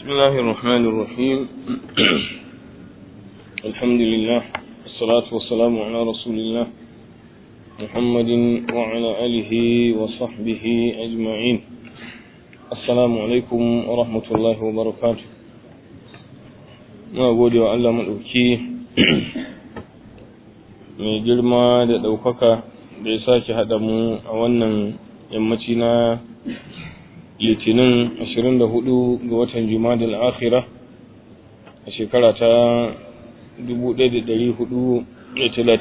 بسم الله الرحمن الرحيم الحمد لله والصلاة والسلام على رسول الله محمد وعلى آله وصحبه أجمعين السلام عليكم ورحمة الله وبركاته ما gode wa Allah maɗauki mai girma da ɗaukaka da ya sake haɗa mu a wannan yammaci na litinin 24 ga watan jumadal akhira a shekara ta 1439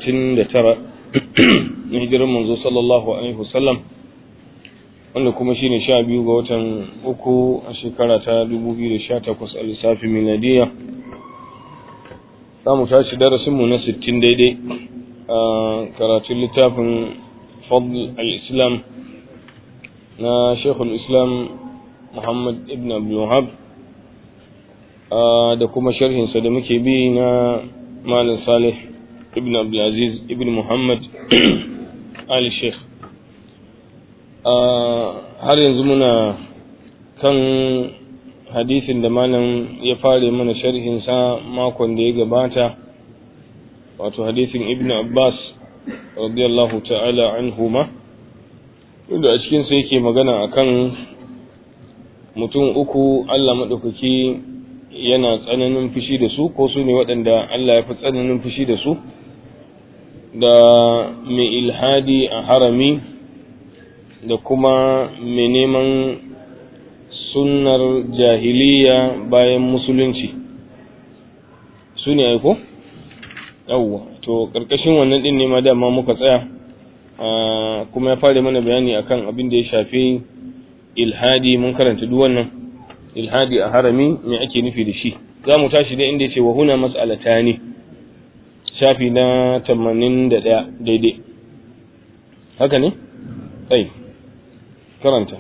na hijirar manzo sallallahu alaihi wasallam wanda kuma shine sha biyu ga watan uku a shekara ta 2018 a lissafin miladiya za mu tashi darasinmu na 60 daidai a karatun littafin fadl al-islam na shekul islam muhammad ibn abdulwahab da kuma sharhinsa da muke bi na malin salih ibn abdulaziz ibn muhammad ali sheikh har yanzu muna kan hadisin da malam ya fare mana sharhinsa makon da ya gabata wato hadisin ibn abbas radiyallahu ta'ala anhuma inda a cikinsa yake magana akan mutum uku Allah maɗaukaki yana tsananin fushi da su ko su ne waɗanda Allah ya fi tsananin fushi da su da mai ilhadi a harami da kuma mai neman sunnar jahiliya bayan musulunci su ne aiko? yawwa to ƙarƙashin wannan ɗin ne ma dama muka tsaya kuma ya fara mana bayani akan abin da ya shafi ilhadi mun karanta duk wannan ilhadi a harami me ake nufi da shi za mu tashi da inda ya ce wa huna mas'alata ne shafi na tamanin da ɗaya daidai haka ne? tsaye karanta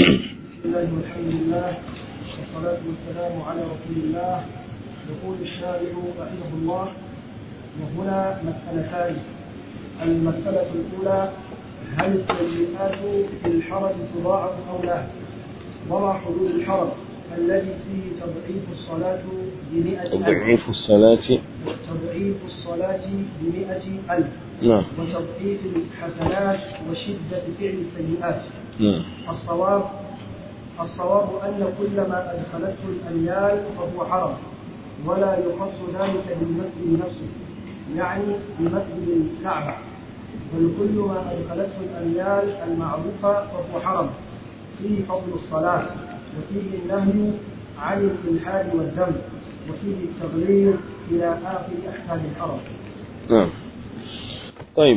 يقول الشارع رحمه الله وهنا مسألتان المسألة الأولى هل السيئات في الحرم تضاعف أو لا؟ وما حدود الحرم الذي فيه تضعيف الصلاة بمئة ألف تضعيف الصلاة تضعيف الصلاة بمئة ألف نعم وتضعيف الحسنات وشدة فعل السيئات نعم الصواب الصواب أن كل ما أدخلته الأميال فهو حرم ولا يخص ذلك بالمسجد نفسه يعني بمسجد الكعبة بل كل ما أدخلته الأميال المعروفة فهو حرم فيه فضل الصلاة وفيه النهي عن الإلحاد والذنب وفيه التغليظ إلى آخر أحكام الحرم نعم طيب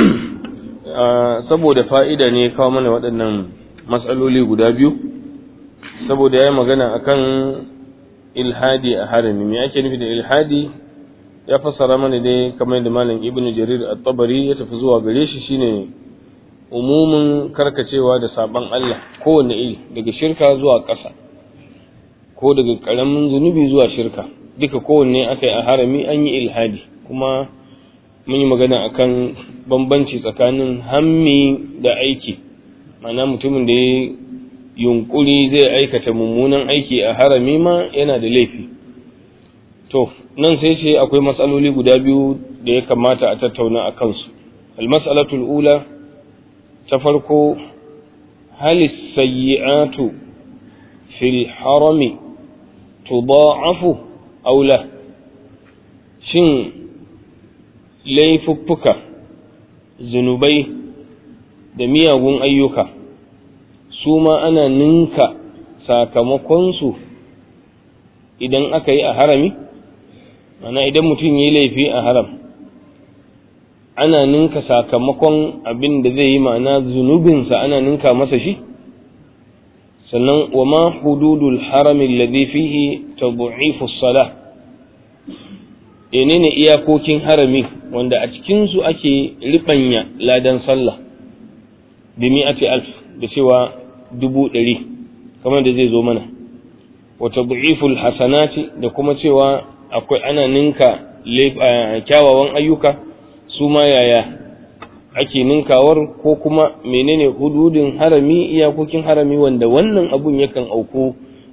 saboda fa'ida ne kawo mana waɗannan matsaloli guda biyu saboda ya yi magana akan ilhadi a harami me ake nufi da ilhadi ya fassara mana dai kamar da malam ibnu jarir at-tabari ya tafi zuwa gare shi shine umumin karkacewa da saban Allah kowanne iri daga shirka zuwa ƙasa ko daga ƙaramin zunubi zuwa shirka duka kowanne aka yi a harami an yi ilhadi kuma mun yi magana akan bambanci tsakanin hammi da aiki ma'ana mutumin da ya yunkuri zai aikata mummunan aiki a harami ma yana da laifi to nan sai ce akwai matsaloli guda biyu da ya kamata a tattauna a kansu almas'alatul ula ta farko halis sayyi'atu fil harami tudha'afu aw la shin laifuffuka zunubai da miyagun ayyuka su ma ana ninka sakamakonsu idan aka yi a harami mana idan mutum yi laifi a haram ana ninka sakamakon abin da zai yi ma'ana zunubinsa ana ninka masa shi sannan wa ma hududul harami alladhi fihi tad'ifu salah menene iyakokin harami wanda a cikin su ake ribanya ladan sallah bi mi'ati alf da cewa dubu ɗari kamar da zai zo mana wa tad'iful hasanati da kuma cewa akwai ana ninka kyawawan ayyuka su ma yaya ake ninkawar ko kuma menene hududin harami iyakokin harami wanda wannan abun yakan auku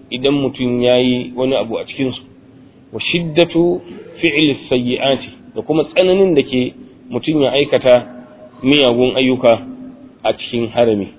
idan mutum ya yi wani abu a cikinsu wa shiddatu fi'il sayyi'ati da kuma tsananin da ke mutum ya aikata miyagun ayyuka a cikin harami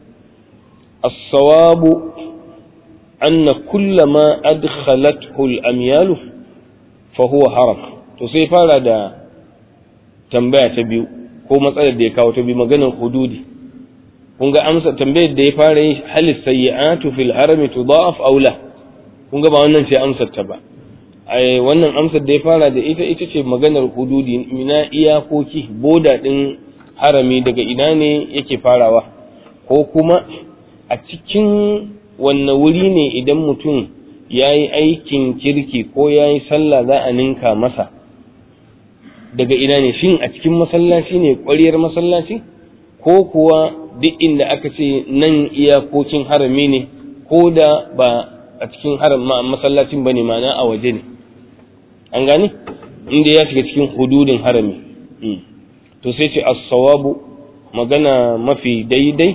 as-sawabu anna kullama adkhalathu al-amyalu fa huwa haram to sai fara da tambaya ta biyu ko matsalar da ya kawo ta biyu maganar hududi kun ga amsa tambayar da ya fara yi halis sayyi'atu fil harami tudaf aw la kun ga ba wannan ce amsar ta ba ai wannan amsar da ya fara da ita ita ce maganar hududi ina iyakoki boda din harami daga ina ne yake farawa ko kuma a cikin wannan wuri ne idan mutum ya yi aikin kirki ko ya yi sallah za a ninka masa daga ina ne shin a cikin masallaci ne ƙwariyar masallaci ko kuwa duk inda aka ce nan iyakokin harami ne ko da ba a cikin haram masallacin ba ne ma'ana a waje ne an gani inda ya shiga cikin hududin harami to sai ce as-sawabu magana mafi daidai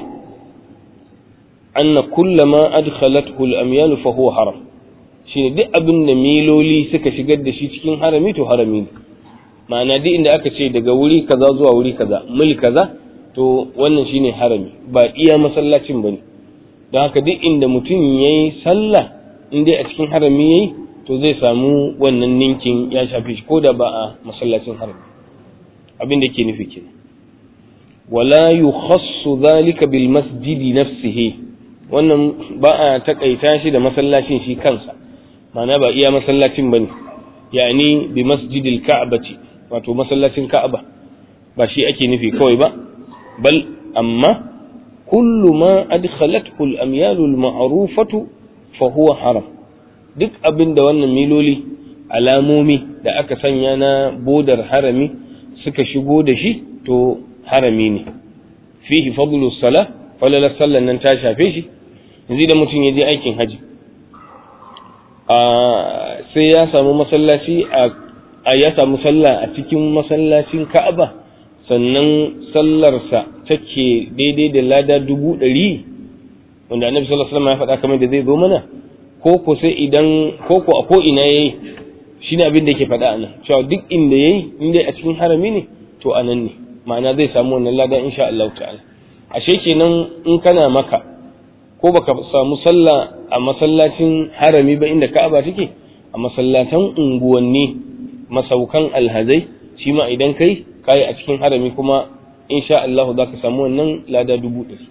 anna kullama adkhalathu al-amyal fa huwa haram shine duk abin da miloli suka shigar da shi cikin harami to harami ne ma'ana duk inda aka ce daga wuri kaza zuwa wuri kaza mil kaza to wannan shine harami ba iya masallacin bane don haka duk inda mutum yayi sallah in dai a cikin harami yayi to zai samu wannan ninkin ya shafe shi ko da ba a masallacin harami abin da ke nufi kenan wala yukhassu dhalika bil masjidi nafsihi wannan ba a takaita shi da masallacin shi kansa ma'ana ba iya masallacin bane yani bi masjidil ka'bati wato masallacin ka'aba ba shi ake nufi kawai ba bal amma kullu ma adkhalathu al-amyal al-ma'rufatu fa huwa haram duk abin da wannan miloli alamomi da aka sanya na bodar harami suka shigo da shi to harami ne fihi fadlu sala falala sallan nan ta shafe shi yanzu da mutum ya je aikin haji sai ya samu masallaci a ya samu sallah a cikin masallacin ka'aba sannan sallarsa take daidai da lada dubu ɗari wanda annabi sallallahu alaihi wasallam ya faɗa kamar da zai zo mana ko ko sai idan ko ko a ko ina yayi shine abin da yake faɗa anan cewa duk inda yayi inda a cikin harami ne to anan ne ma'ana zai samu wannan lada insha Allah ta'ala ashe kenan in kana maka ko baka samu sallah a masallacin harami ba inda Ka'aba take a masallatan unguwanni masaukan alhazai shi ma idan kai kai a cikin harami kuma insha Allah za ka samu wannan lada dubu ɗari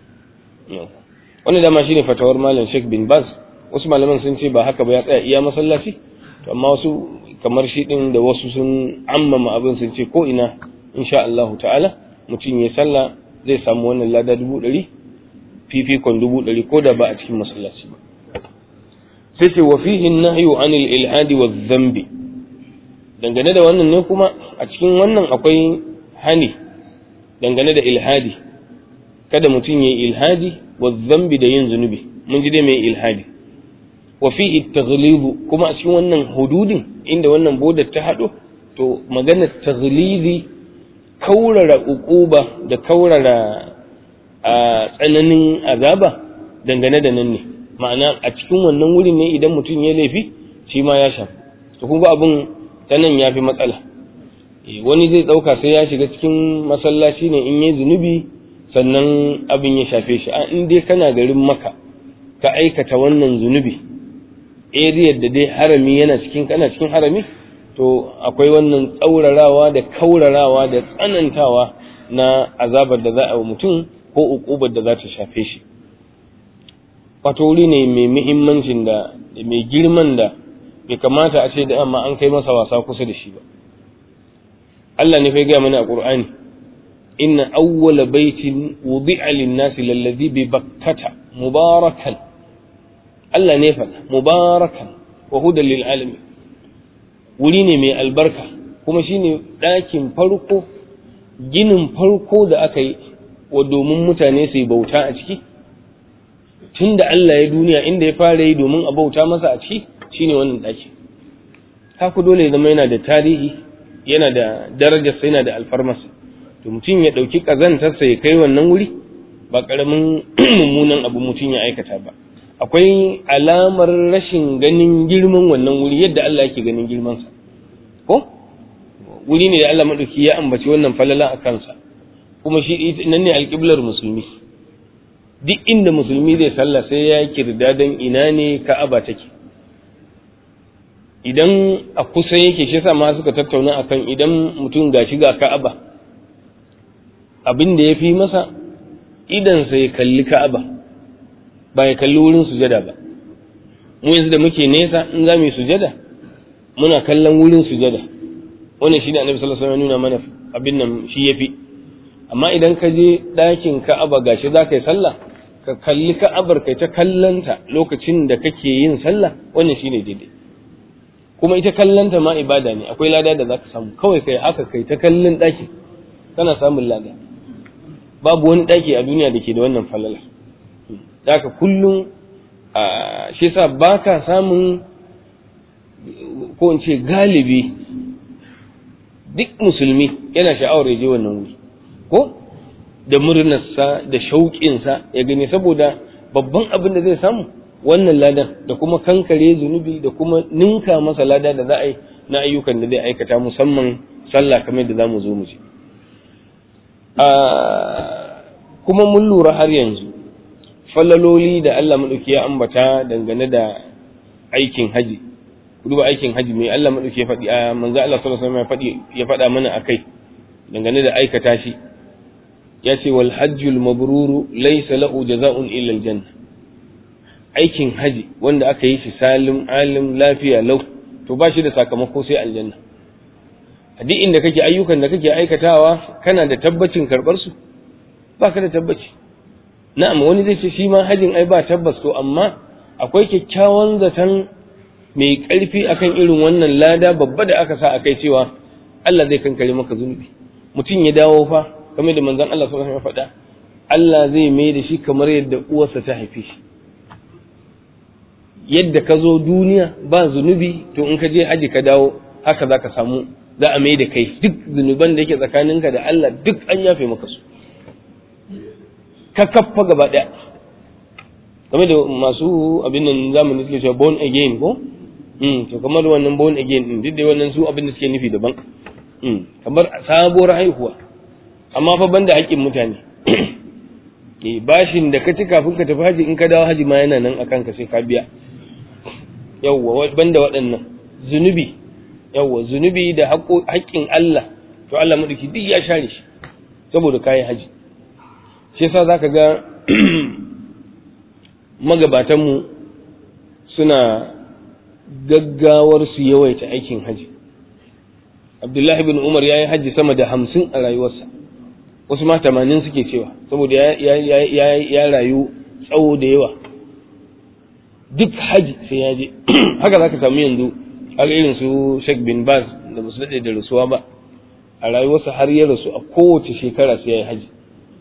wannan dama shine fatawar malam Sheikh bin Baz wasu malaman sun ce ba haka ba ya tsaya iya masallaci to amma wasu kamar shi din da wasu sun ammama abin sun ce ko ina insha Allah ta'ala mutum ya sallah zai samu wannan lada dubu ɗari fifikon dubu ɗari ko da ba a cikin masallaci ba sai ce wa fihi nahyu anil ilhadi wa dhanbi dangane da wannan ne kuma a cikin wannan akwai hani dangane da ilhadi kada mutum ya yi ilhadi wa dhanbi da yin zunubi mun ji dai mai ilhadi wa fihi taghlibu kuma a cikin wannan hududin inda wannan bodar ta haɗo to maganar taghlibi kaurara uquba da kaurara a tsananin azaba dangane da nan ne ma'ana a cikin wannan wurin ne idan mutum ya laifi shi ma ya shafi to kun ga abin ta nan ya fi matsala wani zai ɗauka sai ya shiga cikin masallaci ne in yi zunubi sannan abin ya shafe shi a in dai kana garin maka ka aikata wannan zunubi area da dai harami yana cikin kana cikin harami to akwai wannan tsaurarawa da kaurarawa da tsanantawa na azabar da za a wa mutum ko ukubar da za ta shafe shi wato wuri ne mai muhimmancin da mai girman da bai kamata a ce da amma an kai masa wasa kusa da shi ba Allah ne fai gaya mana a Qur'ani inna awwala baitin wudi'a lin-nasi lalladhi bi bakkata mubarakan Allah ne faɗa mubarakan wa hudan lil alamin wuri ne mai albarka kuma shine ɗakin farko ginin farko da aka yi wa domin mutane su yi bauta a ciki tun da Allah ya duniya inda ya fara yi domin a bauta masa a ciki shine wannan ɗaki haka dole zama yana da tarihi yana da darajarsa yana da alfarmarsa to mutum ya ɗauki ƙazantarsa ya kai wannan wuri ba ƙaramin mummunan abu mutum ya aikata ba akwai alamar rashin ganin girman wannan wuri yadda Allah yake ganin girmansa ko wuri ne da Allah maɗauki ya ambaci wannan falala a kansa kuma shi nan ne alƙiblar musulmi duk inda musulmi zai sallah sai ya kirda don ina ne ka'aba take idan a kusa yake shi ma suka tattauna akan idan mutum ga shiga ka'aba abin da ya fi masa idansa ya kalli ka'aba ba ya kalli wurin sujada ba mu yanzu da muke nesa in za mu yi sujada muna kallon wurin sujada wannan shi ne annabi sallallahu alaihi wasallam nuna mana abin nan shi yafi amma idan ka je ɗakin ka'aba gashi za ka yi sallah ka kalli ka'abar kai ta kallanta lokacin da kake yin sallah wannan shine daidai kuma ita kallanta ma ibada ne akwai lada da zaka samu kawai kai haka kai ta kallon ɗaki kana samun lada babu wani ɗaki a duniya da ke da wannan falala haka kullum shi yasa baka samun ko in ce galibi duk musulmi yana sha'awar ya je wannan wuri ko da murnarsa da shauƙinsa ya gani saboda babban abin da zai samu wannan ladan da kuma kankare zunubi da kuma ninka masa lada da za a yi na ayyukan da zai aikata musamman sallah kamar da za mu zo mu ji kuma mun lura har yanzu falaloli da Allah maɗauki ya ambata dangane da aikin haji duba aikin haji mai Allah maɗauki ya faɗi a manzo Allah sallallahu alaihi wasallam ya faɗa mana akai dangane da aikata shi ya ce wal hajjul mabruru laysa lahu jaza'un illa aljanna aikin haji wanda aka yi shi salim alim lafiya lau to ba shi da sakamako sai aljanna a duk inda kake ayyukan da kake aikatawa kana da tabbacin karɓar su ba ka da tabbaci na'am wani zai ce shi ma hajin ai ba tabbas to amma akwai kyakkyawan zaton mai ƙarfi akan irin wannan lada babba da aka sa a kai cewa Allah zai kankare maka zunubi mutum ya dawo fa kamar da manzon Allah sallallahu alaihi wasallam faɗa Allah zai mai da shi kamar yadda uwarsa ta haife shi yadda ka zo duniya ba zunubi to in ka je haji ka dawo haka za ka samu za a mai da kai duk zunuban da yake tsakaninka da Allah duk an yafe maka su ka kaffa gaba ɗaya game da masu abin nan zamani suke cewa born again ko to kamar wannan born again din duk da wannan su abin da suke nufi daban kamar sabuwar haihuwa amma fa banda haƙƙin mutane eh bashin da ka ci kafin ka tafi haji in ka dawo haji ma yana nan akan ka sai ka biya yawwa banda waɗannan zunubi yawwa zunubi da haƙƙin Allah to Allah madauki duk ya share shi saboda kayan haji shi yasa zaka ga magabatanmu suna gaggawar su yawaita aikin haji abdullahi bin umar ya yi haji sama da hamsin a rayuwarsa wasu ma tamanin suke cewa saboda ya rayu tsawo da yawa duk haji sai ya je haka za ka samu yanzu har irin su sheikh bin baz da basu daɗe da rasuwa ba a rayuwarsa har ya rasu a kowace shekara sai ya yi haji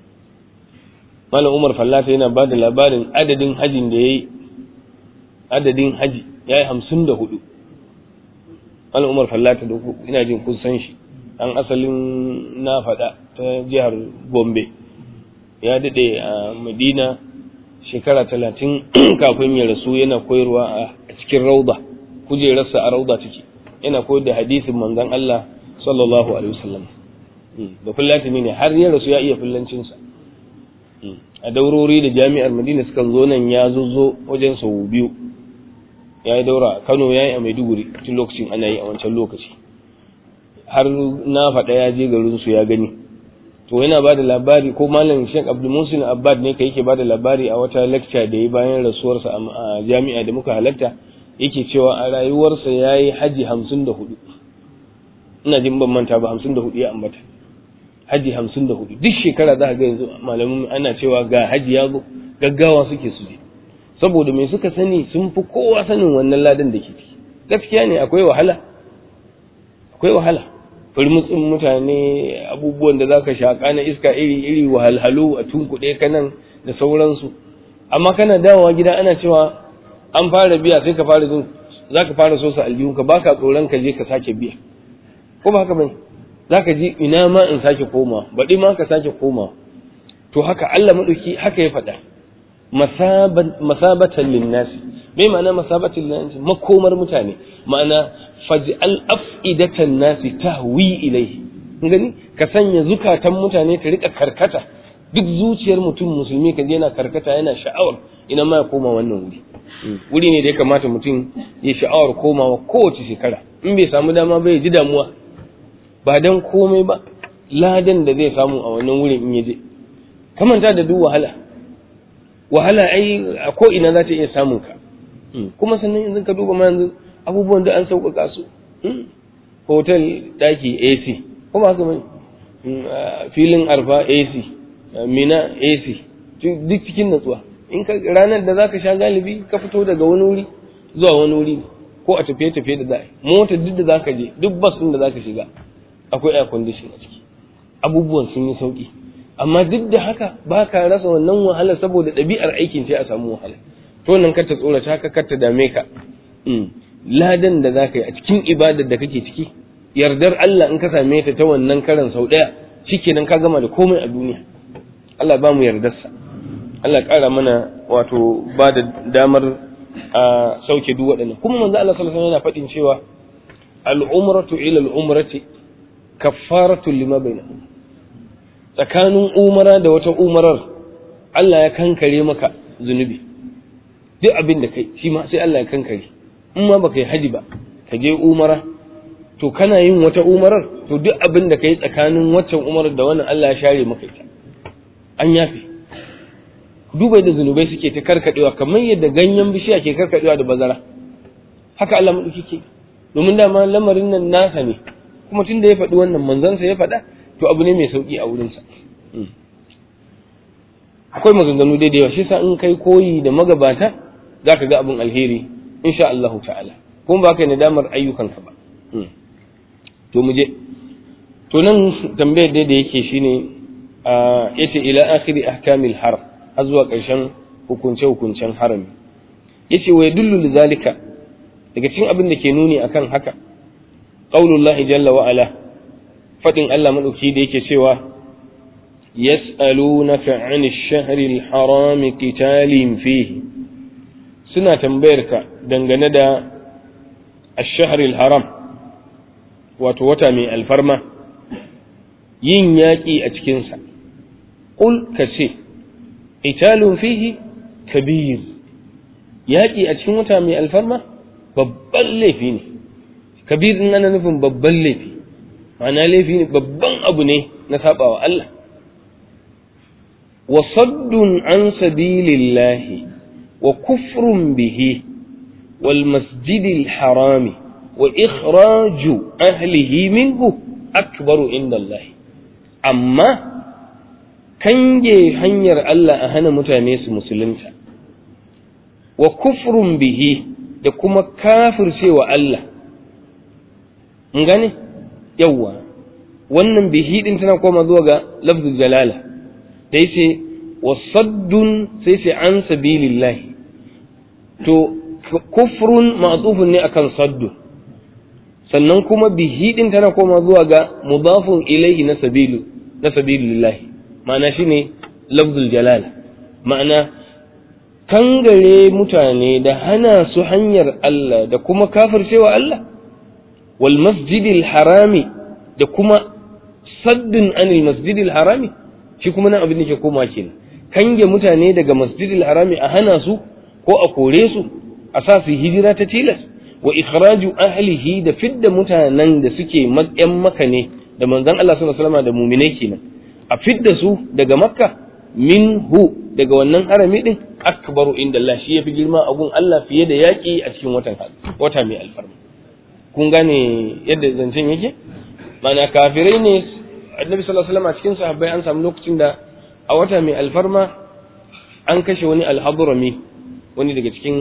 malam umar fallata yana ba da labarin adadin hajin da ya yi adadin haji ya yi hamsin da hudu malam umar fallata da ina jin kun san shi an asalin na faɗa ta jihar gombe ya daɗe a madina shekara talatin kafin ya rasu yana koyarwa a cikin rauda kujerarsa a rauda take yana koyar da hadisin manzon Allah sallallahu alaihi wasallam da fullatini ne har ya rasu ya iya fullancinsa a daurori da jami'ar madina sukan zo nan ya zo wajen sau biyu ya yi daura a kano ya yi a maiduguri tun lokacin ana yi a wancan lokaci har na faɗa ya je garinsu ya gani to yana ba da labari ko malam shek abdulmusin abbad ne ka yake ba da labari a wata lecture da ya bayan rasuwarsa a jami'a da muka halatta yake cewa a rayuwarsa ya yi haji hamsin da hudu ina jin ban manta ba hamsin da hudu ya ambata haji hamsin da hudu duk shekara za a ga yanzu malamin ana cewa ga haji ya zo gaggawa suke su je saboda mai suka sani sun fi kowa sanin wannan ladan da ke ciki gaskiya ne akwai wahala akwai wahala firmutsin mutane abubuwan da zaka shaƙa na iska iri iri wahalhalu a tunkuɗe ka nan da sauransu amma kana dawowa gida ana cewa an fara biya sai ka fara jin zaka fara so sa aljihun ka baka tsoron ka je ka sake biya ko ba haka bane zaka ji ina ma in sake koma baɗi ma ka sake koma to haka Allah madauki haka ya faɗa masabatan linnasi me ma'ana masabatan linnasi makomar mutane ma'ana faj'al af'idatan nasi tahwi ilayhi gani ka sanya zukatan mutane ta rika karkata duk zuciyar mutum musulmi ka yana karkata yana sha'awar ina ma ya koma wannan wuri wuri ne da ya kamata mutum ya sha'awar komawa kowace shekara in bai samu dama bai ji damuwa ba dan komai ba ladan da zai samu a wannan wurin in ya je kamanta da duk wahala wahala ai a ko ina za ta iya samun ka kuma sannan yanzu ka duba ma yanzu abubuwan da an sauƙaƙa su hotel daki AC kuma haka mai filin arfa AC mina AC duk cikin natsuwa in ka ranar da zaka sha galibi ka fito daga wani wuri zuwa wani wuri ko a tafiye tafiye da za'a mota duk da zaka je duk bas din da zaka shiga akwai air condition a ciki abubuwan sun yi sauki amma duk da haka ba ka rasa wannan wahala saboda ɗabi'ar aikin ce a samu wahala to nan ka ta tsorata ka kar ta dame ka ladan da zaka yi a cikin ibadar da kake ciki yardar Allah in ka same ta ta wannan karan sau ɗaya shikenan ka gama da komai a duniya Allah ba mu yardarsa Allah ƙara mana wato ba da damar a sauke duk waɗannan kuma manzo Allah sallallahu alaihi yana faɗin cewa al-umratu ila al-umrati kaffaratu lima bainahum tsakanin umara da wata umarar Allah ya kankare maka zunubi duk abin da kai shi ma sai Allah ya kankare in ma baka yi haji ba ka je umara to kana yin wata umarar to duk abin da kai tsakanin waccan umarar da wannan Allah ya share maka ita an yafe duba da zunubai suke ta karkadewa kamar yadda ganyen bishiya ke karkadewa da bazara haka Allah madauki ke domin dama lamarin nan nasa ne kuma tunda ya faɗi wannan manzansa ya faɗa to abu ne mai sauki a wurinsa akwai maganganu dai da yawa shi sa in kai koyi da magabata za ka ga abin alheri insha Allah ta'ala kuma ba kai nadamar ayyukanka ba to mu je to nan tambayar dai da yake shine yace ila akhiri ahkamil haram har zuwa ƙarshen hukunce-hukuncen harami yace wa yadullu lidhalika daga cikin abin da ke nuni akan haka qaulullahi jalla wa ala fadin Allah madauki da yake cewa yas'alunaka 'ani ash-shahri al-harami qitalin fihi suna tambayar ka dangane da ash-shahri al-haram wato wata mai alfarma yin yaƙi a cikinsa qul ka ce italun fihi kabir yaƙi a cikin wata mai alfarma babban laifi ne kabir din ana nufin babban laifi ma'ana laifi ne babban abu ne na sabawa Allah wa saddun an sabilillahi wa kufrun bihi wal masjidil harami wa ikhraju ahlihi minhu akbaru inda Allah amma kange hanyar Allah a hana mutane su musulunta wa kufrun bihi da kuma kafircewa Allah mun gane yawwa wannan bihi din tana koma zuwa ga lafzul jalala da yace wa saddun sai sai an sabilillahi to kufrun ma'tufun ne akan saddu sannan kuma bihi din tana koma zuwa ga mudafun ilaihi na sabilu na sabilillahi ma'ana shine lafzul jalala ma'ana kangare mutane da hana su hanyar Allah da kuma kafircewa Allah wal masjidil harami da kuma saddin anil masjidil harami shi kuma nan abin da ke koma kenan kange mutane daga masjidil harami a hana su ko a kore su a sa su hijira ta tilas wa ikhraju ahlihi da fidda mutanen da suke yan maka ne da manzon Allah sallallahu alaihi wasallam da mu'minai kenan a fidda su daga makka minhu daga wannan harami din akbaru inda Allah shi yafi girma a gun Allah fiye da yaki a cikin watan wata mai alfarma kun gane yadda zancen yake mana kafirai ne annabi sallallahu alaihi wasallam a cikin sahabbai an samu lokacin da a wata mai alfarma an kashe wani alhadrami wani daga cikin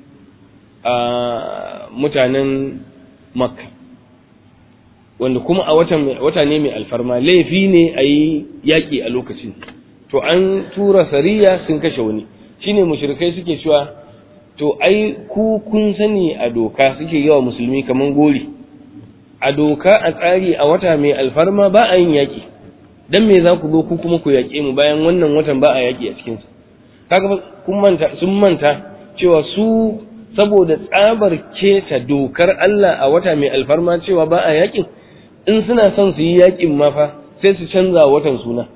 mutanen makka wanda kuma a wata ne mai alfarma laifi ne a yi yaƙi a lokacin to an tura sariya sun kashe wani shine mushrikai suke cewa to ai ku kun sani a doka suke yawa musulmi kaman gori a doka a tsari a wata mai alfarma ba a yin yaƙi dan me za ku zo ku kuma ku yaƙe mu bayan wannan watan ba a yaƙi a cikinsa kaga kun manta sun manta cewa su saboda tsabar keta dokar Allah a wata mai alfarma cewa ba a yakin in suna son su yi yakin ma fa sai su canza watan suna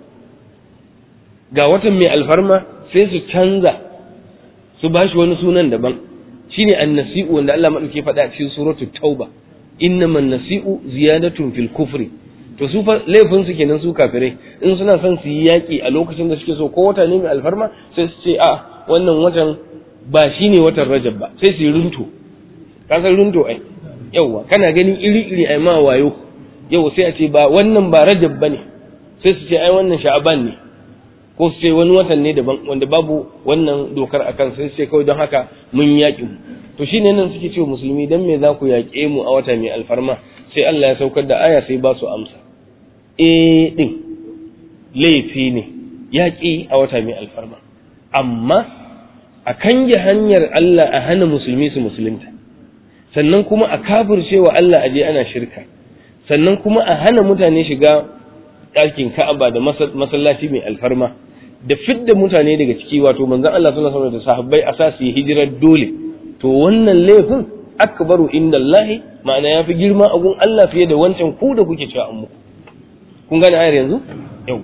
ga watan mai alfarma sai su canza su bashi wani sunan daban shine annasi'u wanda Allah madauke faɗa a cikin suratul tauba innaman nasi'u ziyadatun fil kufri to su fa laifin su kenan su kafirai in suna son su yi yaki a lokacin da suke so ko wata ne mai alfarma sai su ce a wannan watan ba shine watan rajab ba sai su yi runto ka san runto ai yawa kana ganin iri iri ai ma wayo yau sai a ce ba wannan ba rajab bane sai su ce ai wannan sha'aban ne ko su ce wani watan ne daban wanda babu wannan dokar akan sai su ce kawai don haka mun yaƙi mu to shine nan suke cewa musulmi dan me za ku yaƙe mu a wata mai alfarma sai Allah ya saukar da aya sai ba su amsa eh din laifi ne yaƙi a wata mai alfarma amma a kange hanyar Allah a hana musulmi su musulunta sannan kuma a kafircewa Allah aje ana shirka sannan kuma a hana mutane shiga ɗakin Ka'aba da masallaci mai alfarma da fidda mutane daga ciki wato manzon Allah sallallahu alaihi wasallam da sahabbai a sa su yi hijirar dole to wannan laifin akbaru indallahi ma'ana yafi girma a gun Allah fiye da wancan ku da kuke cewa an muku kun gane ayar yanzu yau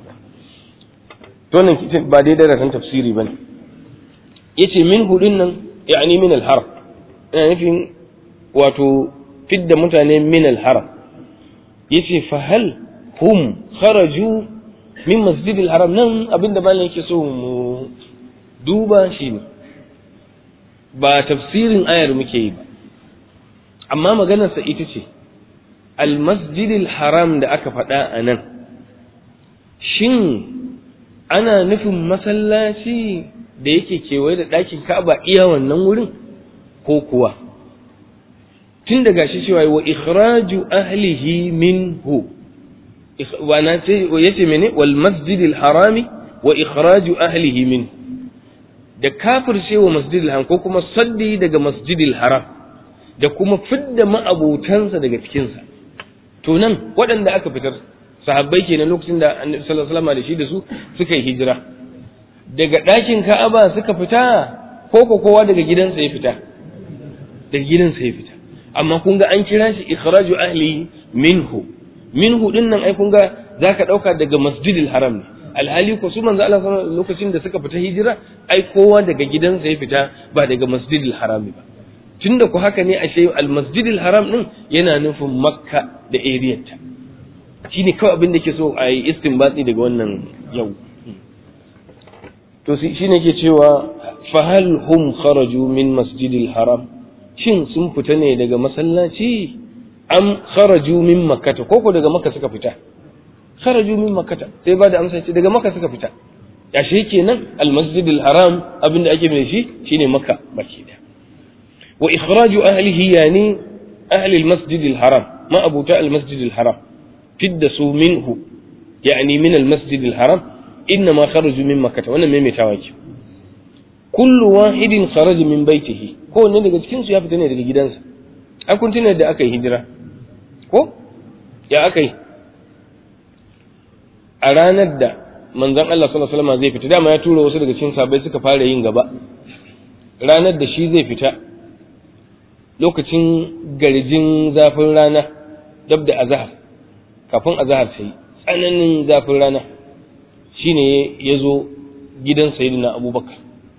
to nan ba dai darasin tafsiri bane yace min hudun nan yani min al-haram ina nufin wato fidda mutane min al-haram yace fa hal hum kharaju min masjid al-haram nan abinda malam yake so mu duba shi ne ba tafsirin ayar muke yi ba amma maganarsa ita ce al-masjid al-haram da aka faɗa a nan shin ana nufin masallaci da yake kewaye da ɗakin ka'aba iya wannan wurin ko kuwa tun da gashi cewa wa ikhraju ahlihi minhu wa na ce yace mene wal masjidil harami wa ikhraju ahlihi min da kafirce wa masjidil haram ko kuma saddi daga masjidil haram da kuma fidda ma'abutansa daga cikinsa to nan waɗanda aka fitar sahabbai kenan lokacin da annabi sallallahu alaihi wasallam da shi da su suka yi hijira daga ɗakin ka'aba suka fita ko ko kowa daga gidansa ya fita daga gidansa ya fita amma kun ga an kira shi ikhraju ahli minhu minhu din nan ai kun ga zaka dauka daga masjidil haram ne alhali ko su manzo Allah sallallahu lokacin da suka fita hijira ai kowa daga gidansa ya fita ba daga masjidil harami ba tunda ku haka ne ashe al masjidil haram din yana nufin makka da area ta shine kawai abin da ke so a yi istinbati daga wannan yau to shi ne ke cewa fahal hum kharaju min masjidil haram shin sun fita ne daga masallaci am kharaju min makkata koko daga makka suka fita kharaju min makkata sai ba da amsa ce daga makka suka fita ya shi kenan al masjidil haram abinda ake mai shi shine makka baki da wa ikhraju ahlihi yani ahli al masjidil haram ma abuta al masjidil haram fidda su minhu yani min al masjidil haram إنما خرجوا من مكة wannan maimaitawa ce kullu wahidin kharaja min baitihi ko ne daga cikin su ya fita ne daga gidansa ai kun tuna da aka yi hijira ko ya aka yi a ranar da manzon Allah sallallahu alaihi wasallam zai fita dama ya tura wasu daga cikin sahabbai suka fara yin gaba ranar da shi zai fita lokacin garjin zafin rana dab da azhar kafin azhar sai tsananin zafin rana shine ya zo gidan sayyidina abubakar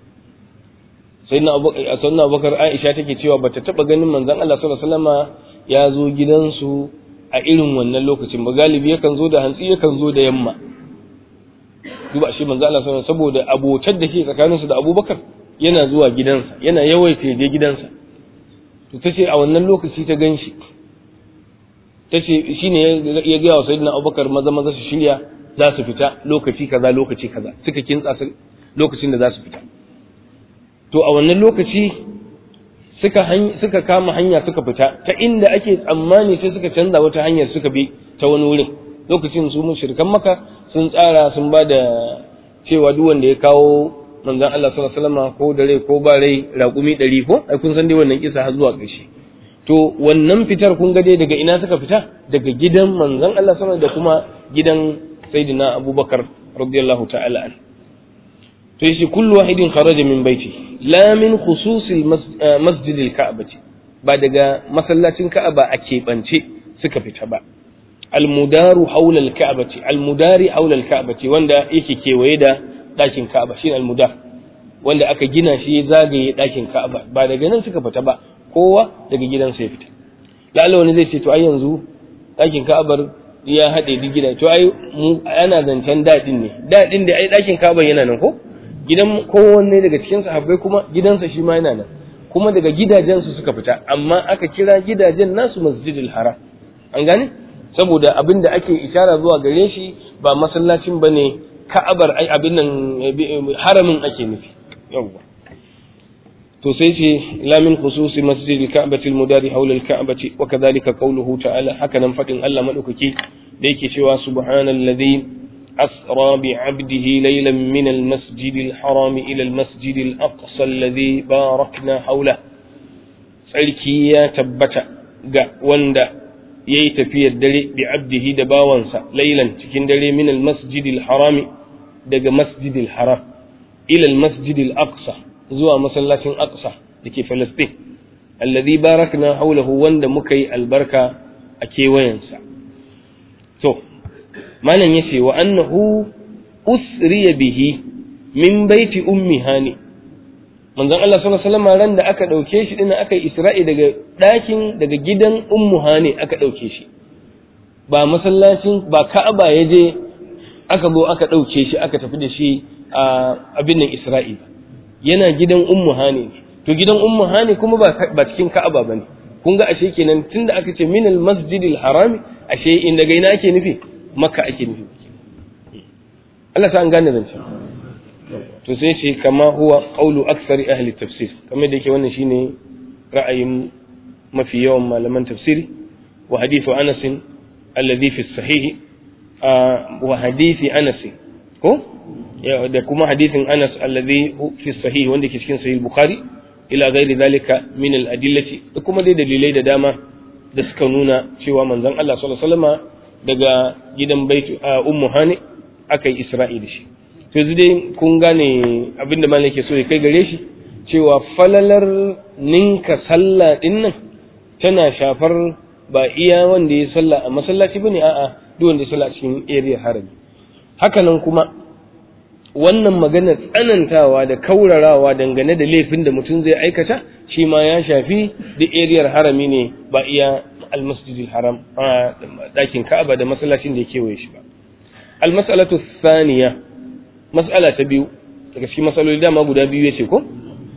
sayyidina abubakar aisha take cewa bata taba ganin manzon Allah sallallahu alaihi wasallama ya zo gidansu a irin wannan lokacin ba galibi yakan zo da hantsi yakan zo da yamma duba shi manzon Allah sallallahu saboda abotar da ke tsakaninsu da abubakar yana zuwa gidansa yana yawaita je gidansa to tace a wannan lokaci ta ganshi tace shine ya ga wa sayyidina abubakar maza maza su shirya za su fita lokaci kaza lokaci kaza suka kintsa lokacin da za su fita to a wannan lokaci suka suka kama hanya suka fita ta inda ake tsammani sai suka canza wata hanyar suka bi ta wani wurin lokacin su mushrikan maka sun tsara sun ba da cewa duk wanda ya kawo manzon Allah sallallahu alaihi wasallam ko da rai ko ba rai raƙumi ɗari ko ai kun san dai wannan kisa har zuwa ƙarshe to wannan fitar kun ga dai daga ina suka fita daga gidan manzon Allah sallallahu da kuma gidan sayyidina abubakar radiyallahu ta'ala an to yace kullu wahidin kharaja min baiti la min khususil masjidil ka'bati ba daga masallacin ka'aba a keɓance suka fita ba almudaru haula alka'bati almudari haula alka'bati wanda yake kewaye da ɗakin ka'aba shine almudar wanda aka gina shi ya zagaye ɗakin ka'aba ba daga nan suka fita ba kowa daga gidansa ya fita lalla wani zai ce to ai yanzu ɗakin ka'abar ya haɗe duk gida to ai mu ana zancen daɗin ne daɗin da ai ɗakin ka'aba yana nan ko gidan kowanne daga cikin sahabbai kuma gidansa shi ma yana nan kuma daga gidajensu suka fita amma aka kira gidajen nasu masjidil haram an gane saboda abin da ake ishara zuwa gare shi ba masallacin bane ka'abar ai abin nan haramin ake nufi yawwa to sai ce la min khususi masjidil ka'bati al-mudari hawla al-ka'bati wa kadhalika qawluhu ta'ala haka nan fadin Allah madaukaki da yake cewa subhanalladhi أسرى بعبده ليلا من المسجد الحرام إلى المسجد الأقصى الذي باركنا حوله tsarki ya tabbata ga wanda ya yi tafiyar dare bi abdihi da bawansa lailan cikin dare min almasjidil harami daga masjidil haram ila almasjidil aqsa zuwa masallacin aqsa da ke falastin alladhi barakna haulahu wanda muka yi albarka a kewayensa to malam ya ce wa annahu usriya bihi min baiti ummi hani manzon Allah sallallahu alaihi wasallam ran da aka dauke shi din aka yi isra'i daga dakin daga gidan ummu hani aka dauke shi ba masallacin ba ka'aba ya je aka zo aka dauke shi aka tafi da shi a abin nan isra'i yana gidan ummu hani to gidan ummu hani kuma ba ba cikin ka'aba bane kun ga ashe kenan tunda aka ce minal masjidil harami ashe in daga ina ake nufi maka ake nufi Allah ta an gane zancen to sai ce kama huwa qawlu aksari ahli tafsir kamar da yake wannan shine ra'ayin mafi yawan malaman tafsiri wa hadithu Anas alladhi fi sahih wa hadithi Anas ko da kuma hadithin Anas alladhi fi sahih wanda ke cikin sahih Bukhari ila ghairi zalika min al-adillati da kuma dai dalilai da dama da suka nuna cewa manzon Allah sallallahu alaihi wasallama daga gidan baitu a ummu hani aka yi isra'i da shi to yanzu dai kun gane abin da malam ke so ya kai gare shi cewa falalar ninka sallah din nan tana shafar ba iya wanda ya sallah a masallaci bane a'a duk wanda ya sallah cikin area harami haka nan kuma wannan magana tsanantawa da kaurarawa dangane da laifin da mutum zai aikata shi ma ya shafi duk ariyar harami ne ba iya almasjidil haram a ɗakin ka'aba da masallacin da ya kewaye shi ba almas'alatu thaniya mas'ala ta biyu daga cikin matsaloli dama guda biyu yace ko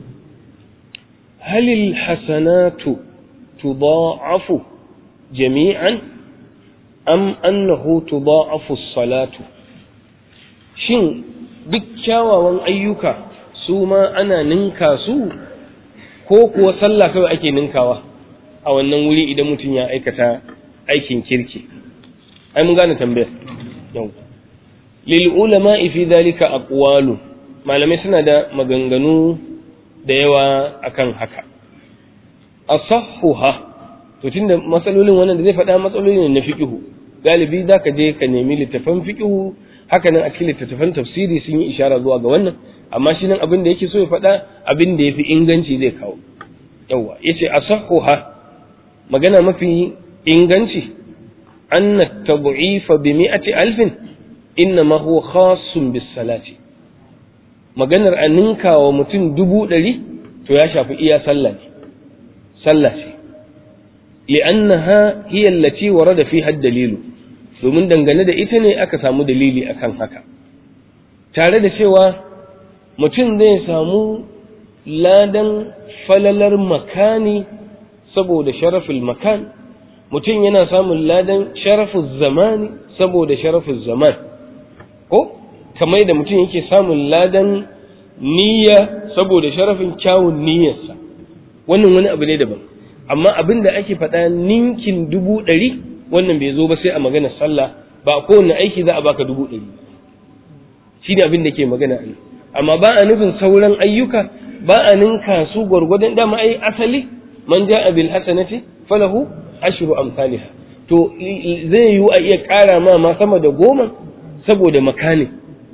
halil hasanatu tudha'afu jami'an am annahu tudha'afu as-salatu shin duk kyawawan ayyuka su ma ana ninka su ko kuwa sallah kawai ake ninkawa a wannan wuri idan mutum ya aikata aikin kirki ai mun gane tambayar yau lil ulama fi dalika aqwalu malamai suna da maganganu da yawa akan haka asahhuha to tunda matsalolin wannan da zai faɗa matsaloli ne na fiqhu galibi zaka je ka nemi littafan fiqhu haka nan a cikin littattafan tafsiri sun yi ishara zuwa ga wannan amma shi nan abin da yake so ya faɗa abin da yafi inganci zai kawo yawa yace asahhuha magana mafi inganci anna tad'ifa bi mi'ati alfin inna huwa khassun bis salati maganar a ninka wa mutum dubu ɗari to ya shafi iya sallah ne sallah ce li'annaha hiya allati warada fiha dalilu domin dangane da ita ne aka samu dalili akan haka tare da cewa mutum zai samu ladan falalar makani saboda sharafin makan mutum yana samun ladan sharafin zamani saboda sharafin zaman ko kamar da mutum yake samun ladan niyya saboda sharafin kyawun niyyarsa wannan wani abu ne daban amma abin da ake faɗa ninkin dubu ɗari wannan bai zo ba sai a maganar sallah ba kowane aiki za a baka dubu ɗari shi ne abin da ke magana a amma ba a nufin sauran ayyuka ba a ninka su gwargwadon dama ai asali man ja'a bil hasanati falahu ashru amsalha to zai yiwu a iya ƙara ma ma sama da goma saboda makani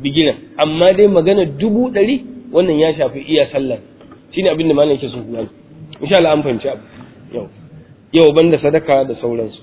bigiran amma dai magana dubu ɗari wannan ya shafi iya sallar shine abin da malam yake so ku gani insha Allah an fahimci abu yau yau banda sadaka da sauransu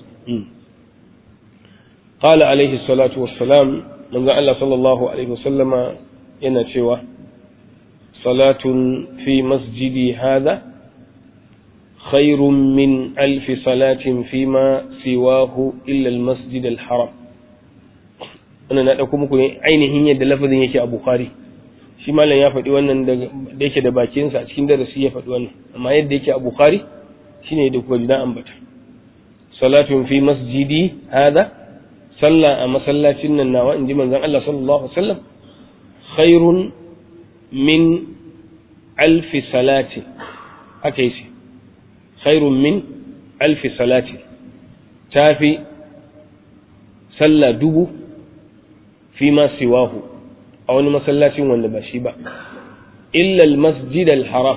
qala alaihi salatu wassalam manzo Allah sallallahu alaihi wasallama yana cewa salatun fi masjidi hadha khairun min alfi salatin fima siwahu illa almasjid alharam wannan na dauko muku ainihin yadda lafazin yake a bukhari shi malam ya faɗi wannan da yake da bakinsa a cikin darasi ya faɗi wannan amma yadda yake a bukhari shine da kuka na ambata salatun fi masjidi hada salla a masallacin nan nawa inji manzon Allah sallallahu alaihi wasallam khairun min alfi salati haka yace khairun min alfi salati tafi salla dubu fi ma siwahu a wani masallacin wanda ba shi ba illa al-masjid al-haram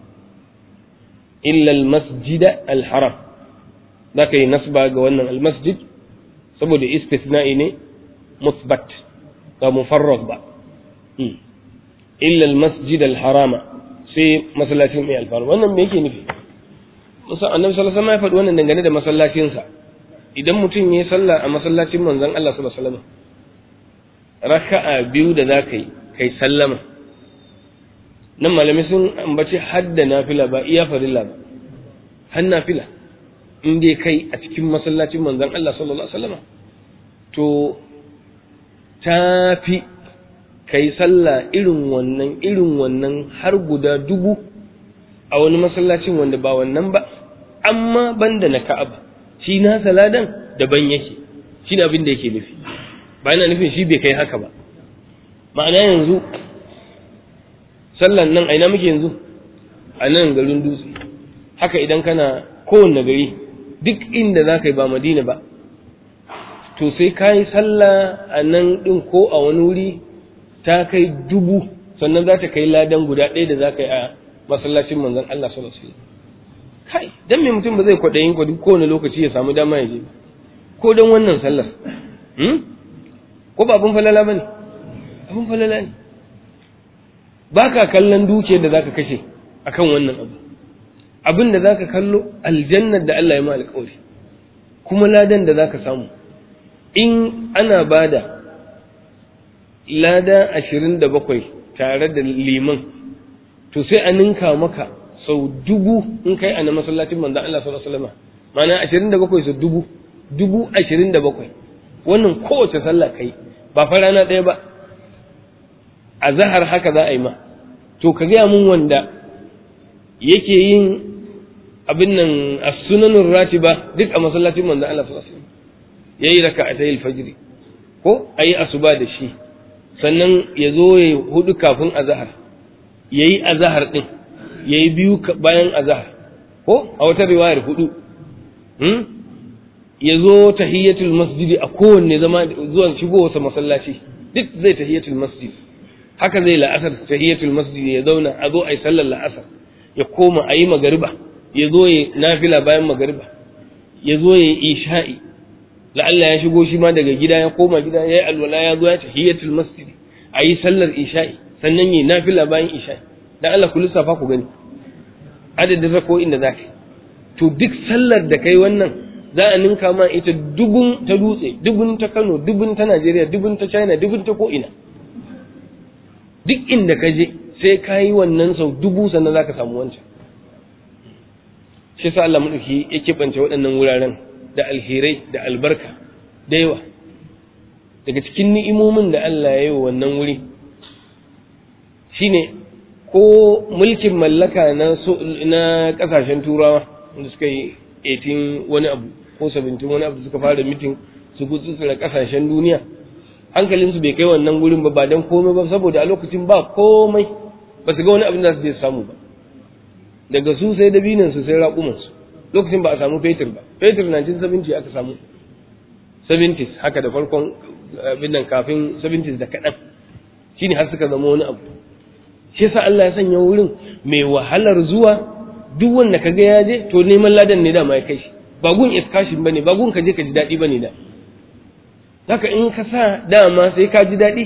illa al-masjid al-haram zaka yi nasba ga wannan al-masjid saboda istithna'i ne musbat ga mufarrad ba illa al-masjid al-harama sai masallacin mai alfaru wannan me yake nufi musa annabi sallallahu alaihi wasallam ya faɗi wannan dangane da masallacinsa idan mutum ya yi sallah a masallacin manzon Allah sallallahu alaihi wasallam raka'a biyu da za ka yi kai sallama nan malami sun ambaci hadda nafila ba iya farilla ba har nafila in dai kai a cikin masallacin manzon Allah sallallahu alaihi wasallam to tafi kai sallah irin wannan irin wannan har guda dubu a wani masallacin wanda ba wannan ba amma banda na Ka'aba shi na saladan daban yake shi abin da yake nufi ba yana nufin shi bai kai haka ba ma'ana yanzu sallan nan aina muke yanzu a nan garin dutse haka idan kana kowanne gari duk inda za ka yi ba madina ba to sai ka yi sallah a nan ɗin ko a wani wuri ta kai dubu sannan za ta kai ladan guda ɗaya da za ka yi a masallacin manzon Allah sallallahu alaihi wasallam kai dan me mutum ba zai kwaɗayin kwa duk kowane lokaci ya samu dama ya je ko don wannan sallar ko ba abin falala ba ne abin falala ne ba ka kallon dukiyar da za ka kashe a kan wannan abu abin da za ka kallo aljannar da Allah ya ma alƙawari kuma ladan da za ka samu in ana ba da lada ashirin da bakwai tare da liman to sai a ninka maka sau dubu in kai a na masallacin manzan Allah sallallahu alaihi wasallam ma'ana ashirin da bakwai sau dubu dubu ashirin da bakwai wannan kowace sallah kai ba fa rana ɗaya ba a zahar haka za a yi ma to ka gaya mun wanda yake yin abin nan a sunanin ratiba duk a masallacin manzan Allah sallallahu alaihi wasallam yayi raka'atay al-fajr ko ayi asuba da shi sannan ya zo ya hudu kafin azhar yayi azhar din yayi biyu bayan azhar ko a wata riwayar hudu hmm? ya zo tahiyatul masjidi a kowanne zama zuwa shigowarsa masallaci duk zai tahiyatul masjid haka zai la'asar tahiyatul masjid ya zauna a zo a yi sallar la'asar ya koma a yi magariba ya zo ya nafila bayan magariba ya zo ya yi isha'i la'alla ya shigo shi ma daga gida ya koma gida ya yi alwala ya zo ya tahiyatul masjid a yi sallar isha'i sannan ya yi nafila bayan isha'i dan Allah ku lissafa ku gani adadin rako'in da zaka to duk sallar da kai wannan za a ninka ma ita dubun ta dutse dubun ta Kano dubun ta Najeriya dubun ta China dubun ta ko ina duk inda ka je sai ka yi wannan sau dubu sannan za ka samu wancan shi sa Allah maɗauki ya keɓance waɗannan wuraren da alherai da albarka da yawa daga cikin ni'imomin da Allah ya yi wa wannan wuri shine ko mulkin mallaka na na ƙasashen turawa wanda suka yi 18 wani abu ko 17 wani abu suka fara mitin su gutsutsura ƙasashen duniya hankalinsu bai kai wannan gurin ba ba don komai ba saboda a lokacin ba komai ba su ga wani abin da su je samu ba daga su sai dabinan su sai raƙuman su lokacin ba a samu fetur ba fetur 1970 aka samu 70s haka da farkon abin nan kafin 70s da kaɗan shine har suka zama wani abu shi yasa Allah ya sanya wurin mai wahalar zuwa duk wanda kaga ya je to neman ladan ne dama ya kai shi ba gun excursion bane ba gun ka je ka ji daɗi bane da haka in ka sa dama sai ka ji daɗi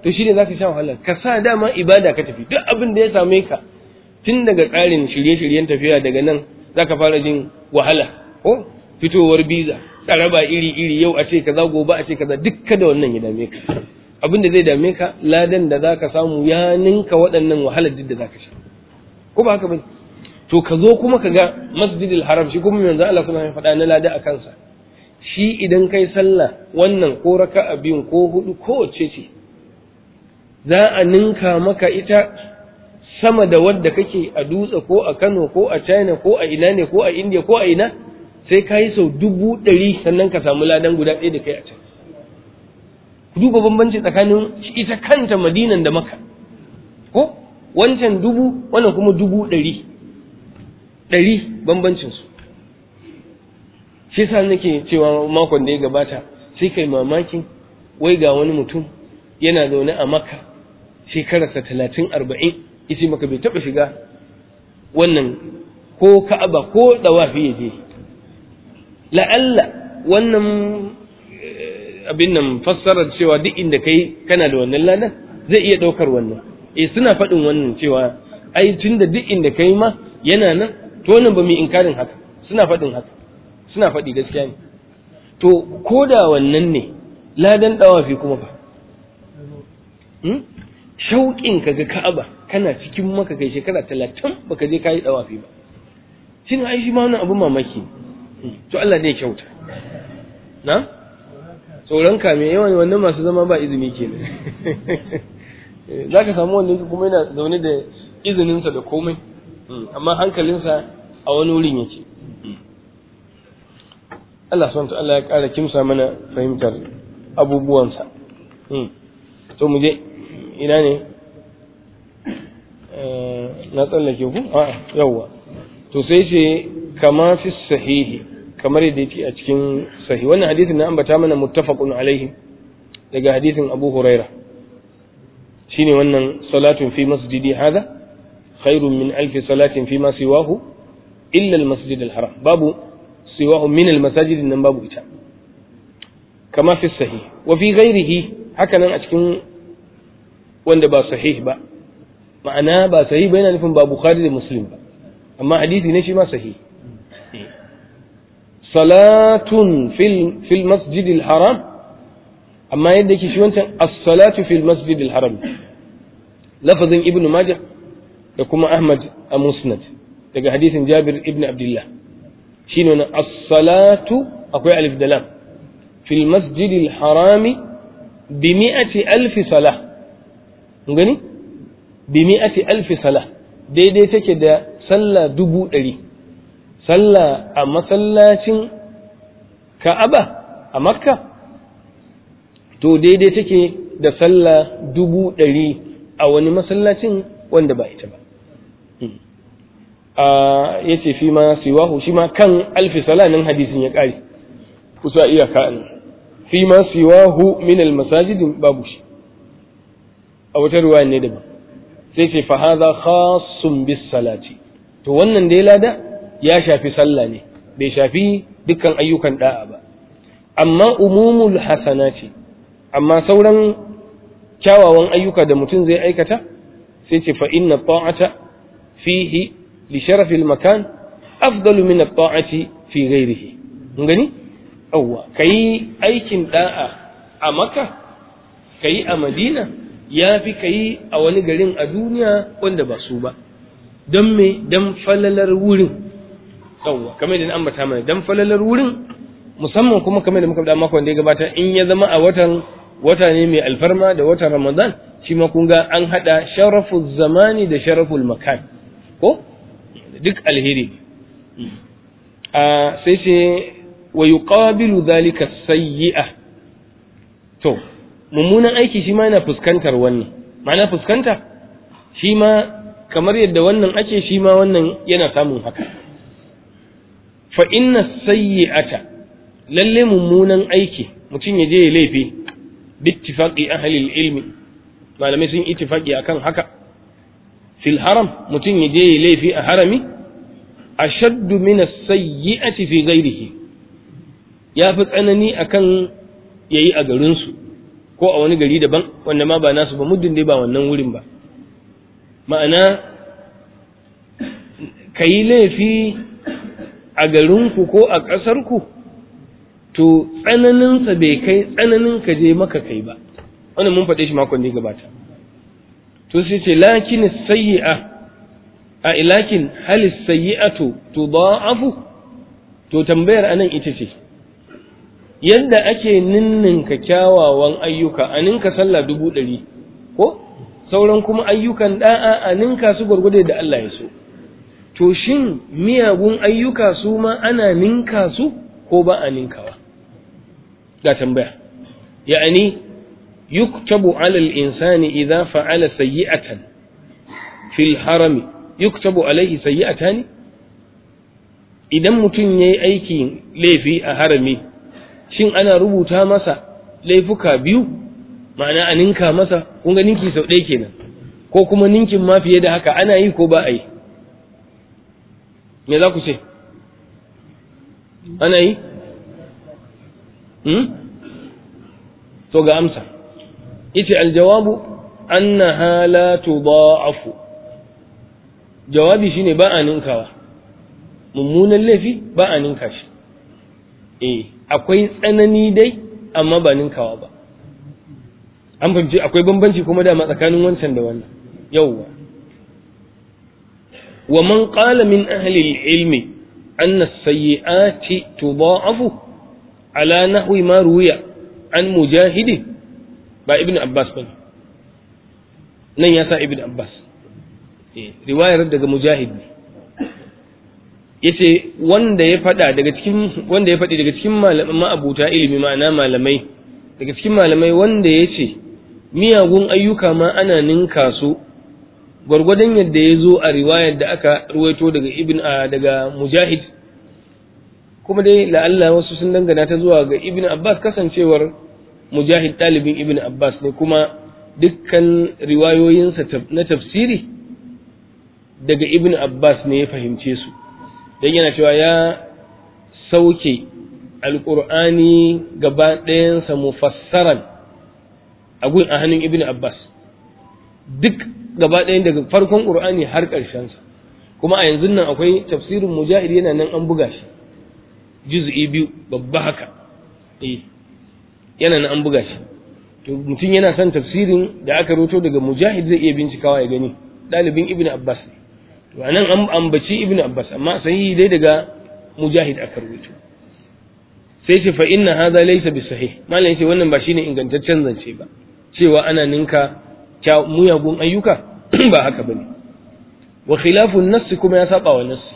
to shi ne za ka sha wahala ka sa dama ibada ka tafi duk abin da ya same ka tun daga tsarin shirye-shiryen tafiya daga nan za ka fara jin wahala ko fitowar biza tsaraba iri-iri yau a ce kaza gobe a ce kaza duk kada wannan ya dame ka abin da zai dame ka ladan da za ka samu ya ninka waɗannan wahalar duk da za ka sha ko ba haka ba to ka zo kuma ka ga masjidil haram shi kuma yanzu Allah kuma ya faɗa na lada a kansa shi idan kai sallah wannan ko raka'a biyun ko hudu ko wacce ce za a ninka maka ita sama da wadda kake a dutse ko a Kano ko a China ko a ina ne ko a India ko a ina sai ka yi sau dubu ɗari sannan ka samu ladan guda ɗaya da kai a can ku duba bambanci tsakanin ita kanta madinan da maka ko wancan dubu wannan kuma dubu ɗari ɗari bambancinsu shi sa nake cewa makon da ya gabata sai kai mamakin wai ga wani mutum yana zaune a maka shekararsa talatin arba'in isi maka bai taɓa shiga wannan ko ka'aba ko ɗawafi ya je la'alla wannan abin nan fassarar cewa duk inda kai kana da wannan ladan zai iya ɗaukar wannan eh suna faɗin wannan cewa ai tun da duk inda kai ma yana nan to wannan ba mu inkarin haka suna faɗin haka suna faɗi gaskiya ne to ko da wannan ne ladan ɗawafi kuma fa shauƙin ka ga ka'aba kana cikin maka kai shekara talatin baka je kayi ɗawafi ba shi ne ai shi ma wannan abin mamaki to Allah ne kyauta na tsoron kame yawan wannan masu zama ba izini kenan za ka samu wanda kuma yana zaune da izininsa da komai amma hankalinsa a wani wurin yake Allah SWT Allah ya ƙara kimsa mana fahimtar abubuwansa to mu je ina ne na tsallake ku a yawwa to sai ce kama fi sahihi kamar yadda yake a cikin sahihi wannan hadisin na ambata mana muttafaqun alaihi daga hadisin Abu Huraira shine wannan salatun fi masjidi hada khairun min alfi salatin fi ma siwahu illa al-masjid al-haram babu siwahu min al-masajid nan babu ita kama fi sahih wa fi ghairihi haka nan a cikin wanda ba sahih ba ma'ana ba sahih ba yana nufin ba bukhari da muslim ba amma hadisi ne shi ma sahih salatun fil fil masjid al-haram amma yadda yake shi wancan as-salatu fil masjid al-haram lafazin ibnu majah da kuma ahmad a musnad daga hadisin jabir ibn abdullah shine wannan as-salatu akwai alif da lam fil masjid al-harami bi mi'ati alf salah mun gani bi mi'ati alf salah daidai take da sallah dubu ɗari sallah a masallacin ka'aba a makka to daidai take da sallah dubu ɗari a wani masallacin wanda ba ita ba ya ce fi ma siwahu shi ma kan alfi salanin hadisin ya ƙare kusa iyaka ne fi ma siwahu min almasajidin babu shi a wata ruwa ne daban sai ce fa hadha khassun bis salati to wannan dai lada ya shafi sallah ne bai shafi dukkan ayyukan da'a ba amma umumul hasanati amma sauran kyawawan ayyuka da mutum zai aikata sai ce fa inna ta'ata fihi li sharafil makan afdalu min at-ta'ati fi ghairihi mun gani awwa kai aikin da'a a makka kai a madina yafi kai a wani garin a duniya wanda ba su ba don me dan falalar wurin yawwa kamar da ambata mana dan falalar wurin musamman kuma kamar da muka da makon da ya gabata in ya zama a watan wata ne mai alfarma da watan ramadan shi ma kun ga an hada sharaful zamani da sharaful makan ko duk alheri a sai ce wa yuqabilu dhalika sayyi'a to mummunan aiki shi ma yana fuskantar wannan ma'ana fuskanta shi ma kamar yadda wannan ake shi ma wannan yana samun haka fa inna sayyi'ata lalle mummunan aiki mutum ya je ya laifi bittifaqi ahli ilmi malamai sun ittifaqi akan haka fil haram mutum ya je ya laifi a harami ashaddu min as-sayyi'ati fi ghairihi ya fi tsanani akan yayi a garin su ko a wani gari daban wanda ma ba nasu ba muddin dai ba wannan wurin ba ma'ana ka yi laifi a garinku ko a ƙasarku to tsananinsa bai kai tsananin ka je maka kai ba wannan mun faɗe shi makon da ya gabata to sai ce lakin sayyi'a a ilakin halis sayyi'atu tudha'afu to tambayar anan ita ce yadda ake ninninka kyawawan ayyuka a ninka sallah dubu ɗari ko sauran kuma ayyukan da'a a ninka su gwargwade da Allah ya so to shin miyagun ayyuka su ma ana ninka su ko ba a ninkawa ga tambaya ya'ani yuktabu ala al-insani idza fa'ala sayyi'atan fil harami yuktabu alaihi sayyi'atan idan mutum yayi aikin laifi a harami shin ana rubuta masa laifuka biyu ma'ana a ninka masa kun ga ninki sau ɗaya kenan ko kuma ninkin ma fiye da haka ana yi ko ba a yi me za ku ce ana yi hmm? to ga amsa ita aljawabu annaha la tudha'afu jawabi shine ba a ninkawa mummunan laifi ba a ninka shi eh akwai tsanani dai amma ba ninkawa ba an fahimci akwai bambanci kuma dama tsakanin wancan da wannan yauwa wa man qala min ahli al-ilmi anna as-sayyi'ati tudha'afu ala nahwi ma ruwiya an mujahid ba ibn abbas bane nan ya sa ibn abbas eh riwayar daga mujahid ne yace wanda ya fada daga cikin wanda ya fadi daga cikin malaman ma'abuta ilimi ma'ana malamai daga cikin malamai wanda yace miyagun ayyuka ma ana ninka su gwargwadon yadda ya zo a riwayar da aka ruwaito daga ibn daga mujahid kuma dai la'alla wasu sun dangana ta zuwa ga ibn abbas kasancewar mujahid ɗalibin ibn abbas ne kuma dukkan riwayoyinsa na tafsiri daga ibn abbas ne ya fahimce su don yana cewa ya sauke alƙur'ani gaba ɗayansa mufassaran a gun a hannun ibn abbas duk gaba ɗayan daga farkon ƙur'ani har ƙarshensa kuma a yanzu nan akwai tafsirin mujahid yana nan an buga shi juz'i biyu babba haka eh yana nan an buga shi to mutum yana son tafsirin da aka roto daga mujahid zai iya bincikawa ya gani ɗalibin ibn abbas ne to anan an ambaci ibn abbas amma sahihi dai daga mujahid aka rubuto sai ce fa inna hadha laysa bi sahih malam yace wannan ba shine ingantaccen zance ba cewa ana ninka muyagun ayyuka ba haka bane wa khilafu an-nass kuma ya saba wa nass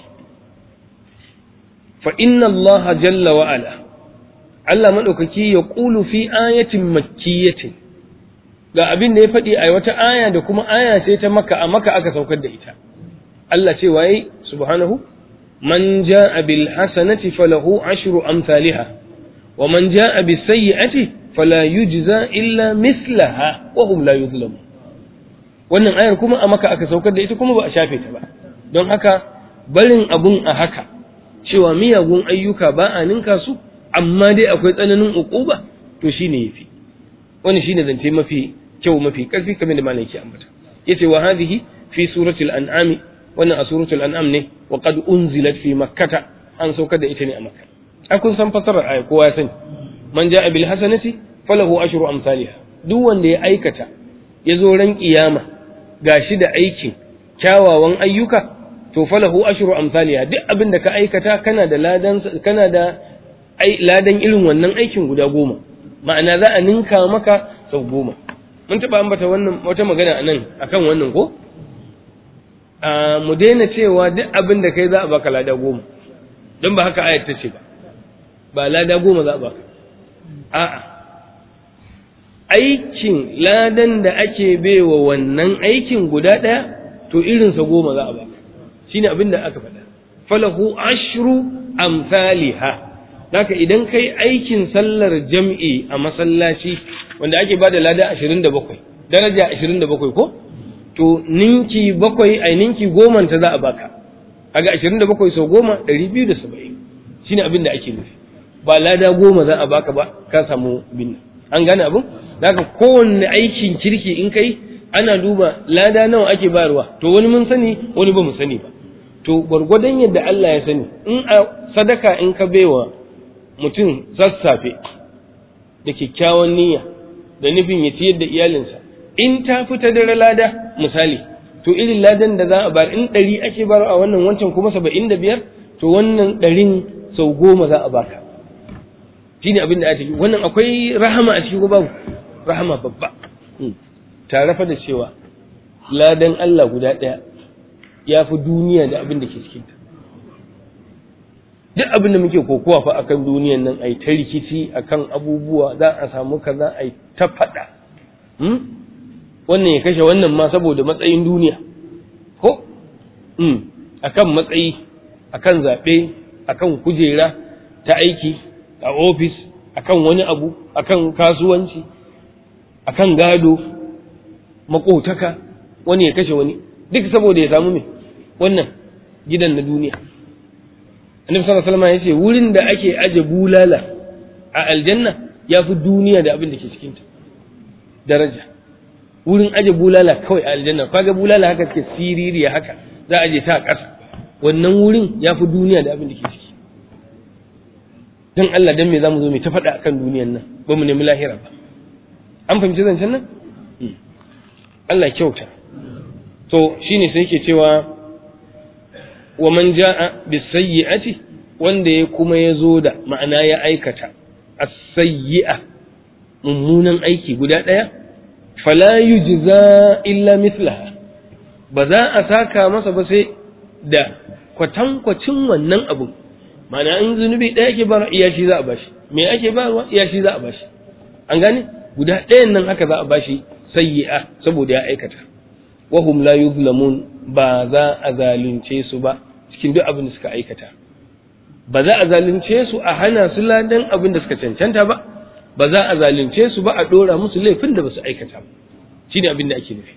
fa inna Allah jalla wa ala Allah madaukaki ya qulu fi ayatin makkiyatin ga abin da ya faɗi a wata aya da kuma aya ce ta maka a maka aka saukar da ita Allah ce waye subhanahu man jaa bil hasanati falahu ashru amsalha wa man jaa bis sayyi'ati fala yujza illa mislaha wa hum la yuzlamun wannan ayar kuma a maka aka saukar da ita kuma ba a shafe ta ba don haka barin abun a haka cewa miyagun ayyuka ba a ninka su amma dai akwai tsananin uquba to shine yafi wani shine zance mafi kyau mafi karfi kamar da malai ke ambata yace wa hadhihi fi suratul an'ami wannan a suratul an'am ne wa qad unzilat fi makkata an saukar da ita ne a makka a kun san fasarar aya kowa ya sani man ja'a bil hasanati falahu ashru amsalha duk wanda ya aikata ya zo ran kiyama gashi da aikin kyawawan ayyuka to falahu ashru amsalha duk abin da ka aikata kana da ladan kana da ladan irin wannan aikin guda goma ma'ana za a ninka maka sau goma mun taɓa ambata wannan wata magana a nan akan wannan ko mu daina cewa duk abin da kai za a baka lada goma don ba haka ayat ta ce ba ba lada goma za a baka a'a aikin ladan da ake baiwa wannan aikin guda ɗaya to irinsa goma za a baka shine abin da aka faɗa falahu ashru amsaliha haka idan kai aikin sallar jam'i a masallaci wanda ake bada lada 27 daraja 27 ko to ninki bakwai ai ninki goma ta za a baka kaga 27 sau goma 270 shine abin da ake nufi ba lada goma za a baka ba ka samu bin an gane abin daga kowanne aikin kirki in kai ana duba lada nawa ake bayarwa to wani mun sani wani ba mu sani ba to gwargwadon yadda Allah ya sani in a sadaka in ka baiwa mutum sassafe da kyakkyawan niyya da nufin ya ciyar da iyalinsa in ta fita dare lada misali to irin ladan da za a bayar in ɗari ake bar a wannan wancan kuma saba'in da biyar to wannan ɗarin sau goma za a baka shi ne abin da ake wannan akwai rahama a cikin babu rahama babba tare fa da cewa ladan Allah guda ɗaya ya fi duniya da abin da ke cikinta duk abin da muke kokowa fa akan duniyan nan ai ta rikici akan abubuwa za a samu kaza ai ta faɗa wannan ya kashe wannan ma saboda matsayin duniya ko akan matsayi akan zaɓe akan kujera ta aiki a ofis akan wani abu akan kasuwanci akan gado makotaka wani ya kashe wani duk saboda ya samu me wannan gidan na duniya annabi sallallahu alaihi wasallam yace wurin da ake aje bulala a aljanna yafi duniya da abin da ke cikin ta daraja wurin aje bulala kawai a aljanna kaga bulala haka take siririya haka za a je ta ƙasa wannan wurin yafi duniya da abin da ke ciki dan Allah dan me zamu zo mu ta faɗa akan duniyan nan ba mu nemi lahira ba an fahimci zancen nan Allah kyauta to shine sai yake cewa wa man jaa bisayyi'ati wanda ya kuma ya zo da ma'ana ya aikata as-sayyi'a mummunan aiki guda ɗaya fala yujza illa mithlaha ba za a saka masa ba sai da kwatankwacin wannan abun ma'ana in zunubi ɗaya ke bara iya shi za a bashi me ake barwa iya shi za a bashi an gane guda ɗayan nan haka za a bashi sayyi'a saboda ya aikata wahum la yuzlamun ba za a zalunce su ba cikin duk abin da suka aikata ba za a zalunce su a hana su ladan abin da suka cancanta ba ba za a zalunce su ba a dora musu laifin da ba su aikata ba shine abin da ake nufi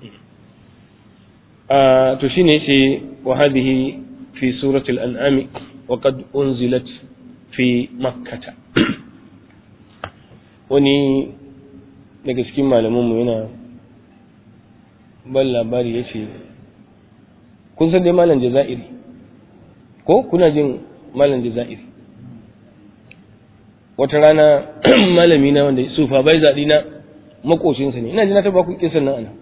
to shine yace wa hadhihi fi surati al-an'am wa qad unzilat fi makkah wani daga cikin malamanmu yana ban labari ya ce kun san dai malam jaza'iri ko kuna jin malam jaza'iri wata rana malami na wanda sufa bai zaɗi na makocinsa ne ina ji na taba ku kisan nan ana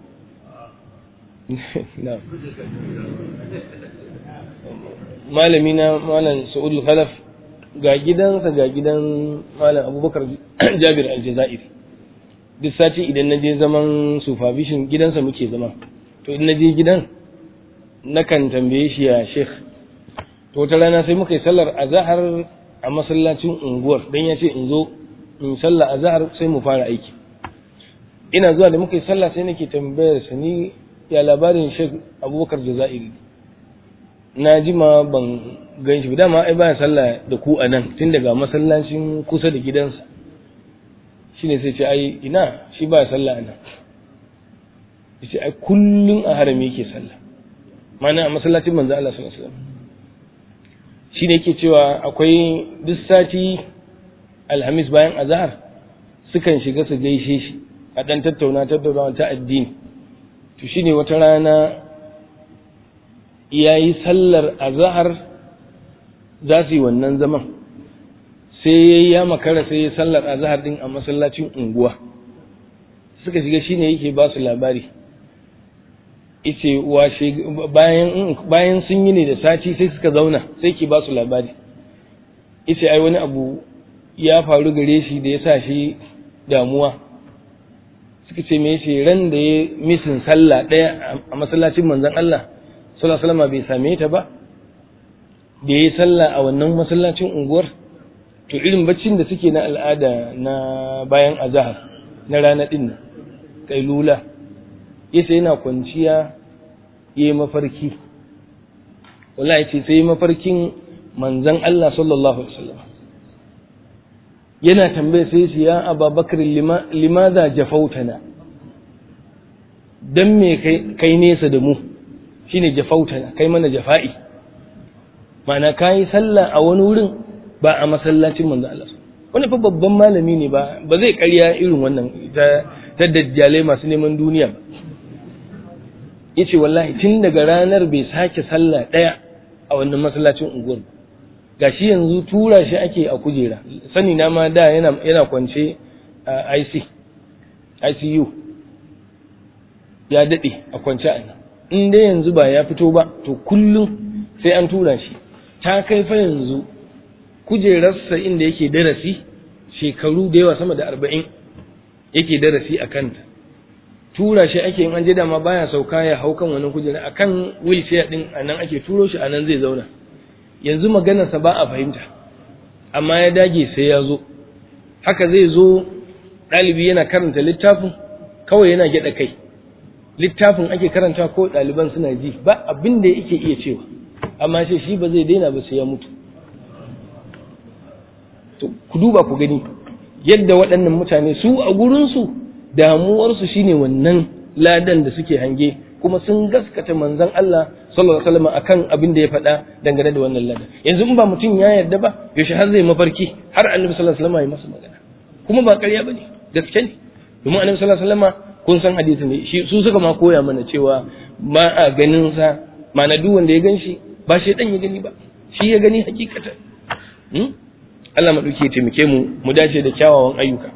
malami na malam sa'udul khalaf ga gidansa ga gidan malam abubakar jabir al-jaza'iri duk sati idan na je zaman supervision gidansa muke zama to idan na je gidan nakan tambaye shi ya sheikh to wata rana sai muka yi sallar azahar a masallacin unguwar dan ya ce in zo in sallar azahar sai mu fara aiki ina zuwa da muka yi sallah sai nake tambayar sa ni ya labarin sheikh abubakar jazairi na ji ma ban gan shi dama ai baya sallah da ku a nan tun daga masallacin kusa da gidansa shine sai ce ai ina shi ba sallah ana yace ai kullun a harami yake sallah mana a masallacin manzo Allah sallallahu alaihi wasallam shine yake cewa akwai duk sati alhamis bayan azhar sukan shiga su gaishe shi a dan tattauna tattaunawa ta addini to shine wata rana yayi sallar azhar za su yi wannan zaman sai ya makara sai ya sallar azhar din a masallacin unguwa suka shiga shine yake ba su labari yace washe bayan bayan sun yi ne da sati sai suka zauna sai ke ba su labari yace ai wani abu ya faru gare shi da ya sa shi damuwa suka ce me yace ran da ya misin sallah daya a masallacin manzon Allah sallallahu alaihi wasallam bai same ta ba da ya yi sallah a wannan masallacin unguwar to irin baccin da suke na al'ada na bayan azahar na rana din nan kailula yace yana kwanciya yayi mafarki wallahi ce sai mafarkin manzon Allah sallallahu alaihi wasallam yana tambaye sai shi ya Abubakar limadha jafautana dan me kai nesa da mu shine jafautana kai mana jafa'i ma'ana kayi sallah a wani wurin ba a masallacin manzo Allah wani fa babban malami ne ba ba zai ƙarya irin wannan ta ta dajjalai masu neman duniya ba yace wallahi tun daga ranar bai sake sallah ɗaya a wannan masallacin unguwar gashi yanzu tura shi ake a kujera sani na ma da yana yana kwance a IC ICU ya dade a kwance a nan in dai yanzu ba ya fito ba to kullum sai an tura shi ta kai fa yanzu kujerarsa inda yake darasi shekaru da yawa sama da arba'in yake darasi a kanta tura shi ake yin an je dama baya sauka ya hau kan wani kujera a kan wheelchair din a nan ake turo shi a nan zai zauna yanzu maganarsa ba a fahimta amma ya dage sai ya zo haka zai zo ɗalibi yana karanta littafin kawai yana gyaɗa kai littafin ake karanta ko ɗaliban suna ji ba abin da yake iya cewa amma sai shi ba zai daina ba sai ya mutu to ku duba ku gani yadda waɗannan mutane su a gurinsu damuwarsu shine wannan ladan da suke hange kuma sun gaskata manzon Allah sallallahu alaihi wasallam akan abin da ya faɗa dangane da wannan ladan yanzu in ba mutum ya yarda ba yaushe har zai mafarki har annabi sallallahu alaihi wasallam ya masa magana kuma ba ƙarya bane gaske ne domin annabi sallallahu alaihi wasallam kun san hadisin ne shi su suka ma koya mana cewa ba a ganin sa ma'ana duk wanda ya gan shi ba shaidan ya gani ba shi ya gani hakikata Allah maɗauki ya taimake mu mu dace da kyawawan ayyuka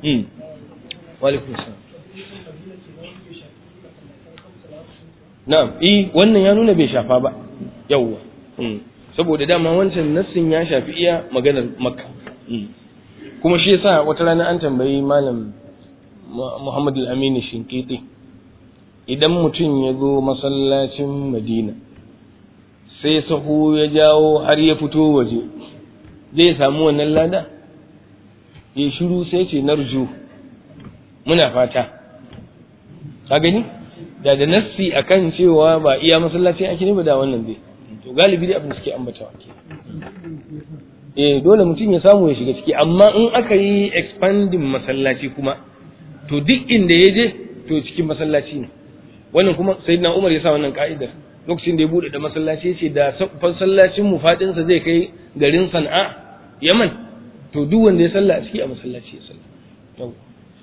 na'am eh wannan ya nuna bai shafa ba yawwa saboda dama wancan nassin ya shafi iya maganar makka kuma shi yasa wata rana an tambayi malam Muhammad al-Amin Shinkiti idan mutum ya zo masallacin Madina sai sahu ya jawo har ya fito waje zai samu wannan lada ya shiru sai ce narju muna fata ka gani da da nassi akan cewa ba iya masallacin ake ne ba da wannan dai to galibi dai abin da suke ambatawa ke eh dole mutum ya samu ya shiga ciki amma in aka yi expanding masallaci kuma to duk inda ya je to cikin masallaci ne wannan kuma sayyidina Umar ya sa wannan ka'idar lokacin da ya bude da masallaci ya ce da masallacin mu fadin sa zai kai garin Sana'a Yaman to duk wanda ya salla a ciki a masallaci ya salla yau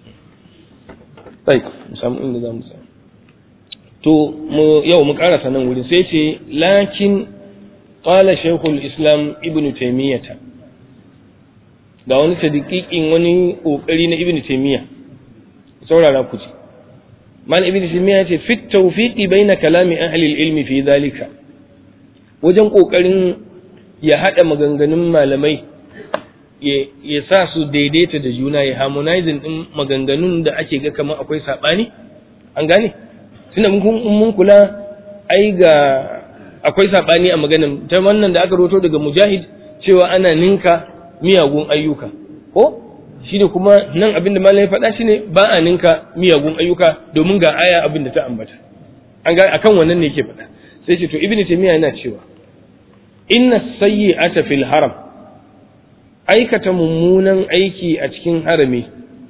sai mu samu inda za mu samu to mu yau mu karasa nan wurin sai ce lakin qala shaykhul islam ibn taymiyah ga wani sadiqiqin wani kokari na ibn taymiyah saurara ku ji mal ibn taymiyah ce fit tawfiqi baina kalami ahli al-ilmi fi dhalika wajen kokarin ya hada maganganun malamai ya sa su daidaita da juna ya harmonizing din maganganun da ake ga kamar akwai sabani an gane tunda mun kula ai ga akwai sabani a maganin ta wannan da aka roto daga mujahid cewa ana ninka miyagun ayyuka ko shi da kuma nan abin da malai faɗa shi ne ba a ninka miyagun ayyuka domin ga aya abin da ta ambata an ga akan wannan ne yake faɗa sai ce to ibnu taymiya yana cewa inna sayyi'ata fil haram aikata mummunan aiki a cikin harami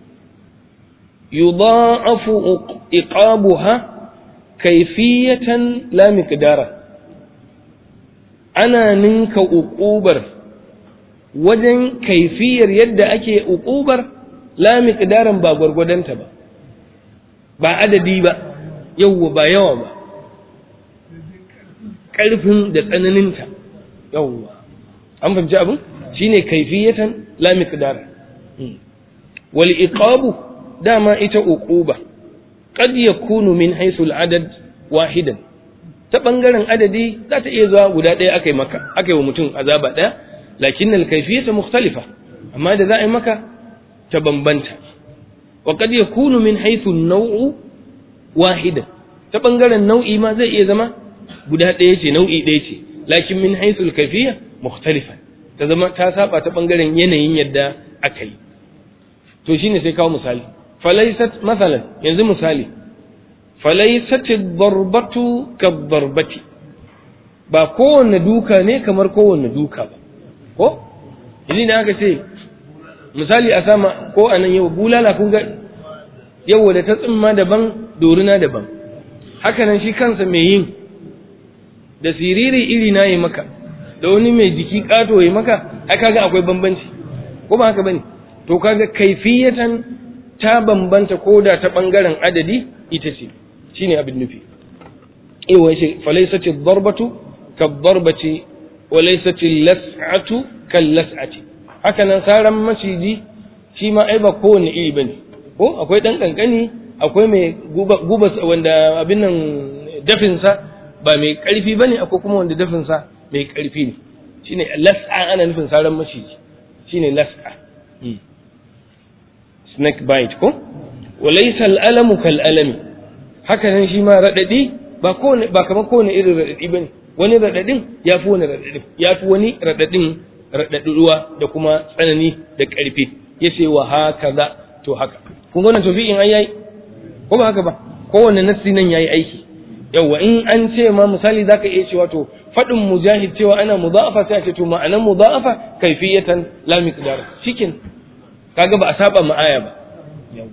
yudha'afu iqabuha kaifiyatan la miqdara ana ninka uqubar wajen kaifiyar yadda ake uqubar la miqdaran ba gwargwadonta ba ba adadi ba yawwa ba yawa ba ƙarfin da tsananinta yawwa an fahimci abin shine kaifiyatan la miqdara wal iqabu dama ita uquba qad yakunu min haythu al adad wahidan ta bangaren adadi za ta iya zuwa guda ɗaya akai maka akai wa mutum azaba ɗaya lakin al kayfiyatu mukhtalifa amma da za a yi maka ta bambanta wa qad yakunu min haythu an naw'u wahidan ta bangaren nau'i ma zai iya zama guda ɗaya ce nau'i ɗaya ce lakin min haythu al kayfiyya mukhtalifa ta zama ta saba ta bangaren yanayin yadda aka yi to shine sai kawo misali falaisat masalan yanzu misali falaisat darbatu ka darbati ba kowanne duka ne kamar kowanne duka ba ko idan da aka ce misali a sama ko a nan yau bulala kun ga yau da ta tsimma daban dorina daban haka nan shi kansa mai yin da siriri iri na yi maka da wani mai jiki kato ya maka ai kaga akwai bambanci ko ba haka bane to kaga kaifiyatan ta bambanta koda ta bangaren adadi ita ce shine abin nufi ewa shi falaisati darbatu ka darbati wa laisati las'atu kal las'ati haka nan saran maciji shi ma ai ba kowane iri bane ko akwai dan kankani akwai mai guba guba wanda abin nan dafin sa ba mai karfi bane akwai kuma wanda dafin sa mai karfi ne shine las'a ana nufin saran maciji shine las'a snake bite ko wa laysa al-alamu kal alami haka nan shi ma radadi ba kowane ba kamar kowane irin radadi bane wani radadin yafi wani radadin yafi wani radadin radadi ruwa da kuma tsanani da karfi yace wa hakaza to haka kun ga wannan tofi'in ai yayi ko ba haka ba kowanne nassi nan yayi aiki yawa in an ce ma misali zaka iya cewa to fadin mujahid cewa ana mudha'afa sai a ce to ma'anan mudha'afa kaifiyatan la miqdar cikin kaga ba a saba ma aya ba yawa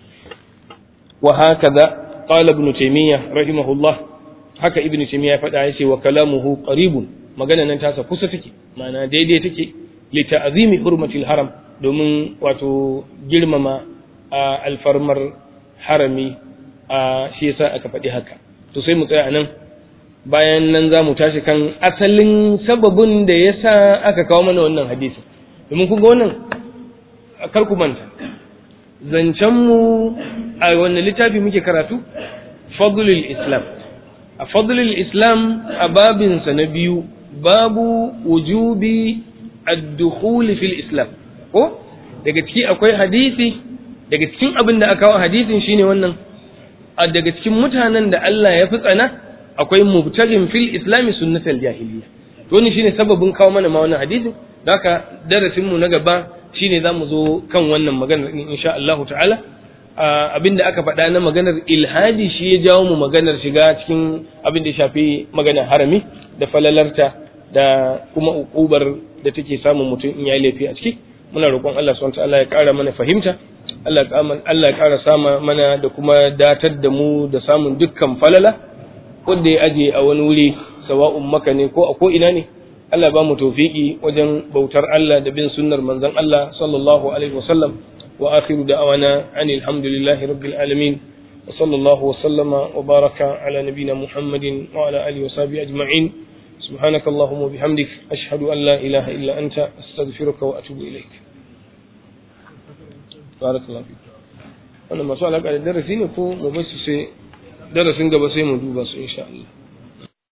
wa hakaza qala ibn taymiyyah rahimahullah haka ibn taymiyyah ya faɗa yace wa kalamuhu qaribun magana nan tasa kusa take ma'ana daidai take li ta'zimi hurmatil haram domin wato girmama alfarmar harami a shi yasa aka faɗi haka to sai mu tsaya anan bayan nan za mu tashi kan asalin sababin da yasa aka kawo mana wannan hadisi domin kun ga wannan kar ku manta zancen mu a wannan littafi muke karatu fadlul islam a fadlul islam a babinsa na biyu babu wujubi ad-dukhul fil islam ko daga ciki akwai hadisi daga cikin abin da aka kawo hadisin shine wannan a daga cikin mutanen da Allah ya fi tsana akwai mubtagin fil islami sunnatal jahiliya to ni shine sababin kawo mana ma wannan hadisin haka darasin mu na gaba shine zamu zo kan wannan maganar in insha Allah ta'ala abinda aka faɗa na maganar ilhadi shi ya jawo mu maganar shiga cikin abin da ya shafi maganar harami da falalarta da kuma ukubar da take samun mutum in yayi laifi a ciki muna roƙon Allah subhanahu ta'ala ya ƙara mana fahimta Allah Allah ya ƙara sama mana da kuma datar da mu da samun dukkan falala wanda ya aje a wani wuri sawa'un maka ne ko a ko ina ne Allah ba mu tawfiki wajen bautar Allah da bin sunnar manzon Allah sallallahu alaihi wasallam wa akhiru da'wana anil hamdulillahi rabbil alamin wa sallallahu wa sallama wa baraka ala nabiyyina Muhammadin wa ala alihi wa sahbihi ajma'in سبحانك اللهم وبحمدك أشهد أن لا إله إلا أنت أستغفرك وأتوب إليك بارك الله فيك wannan masu alaƙa da darasi ne ko mu basu sai darasin gaba sai mu duba su insha Allah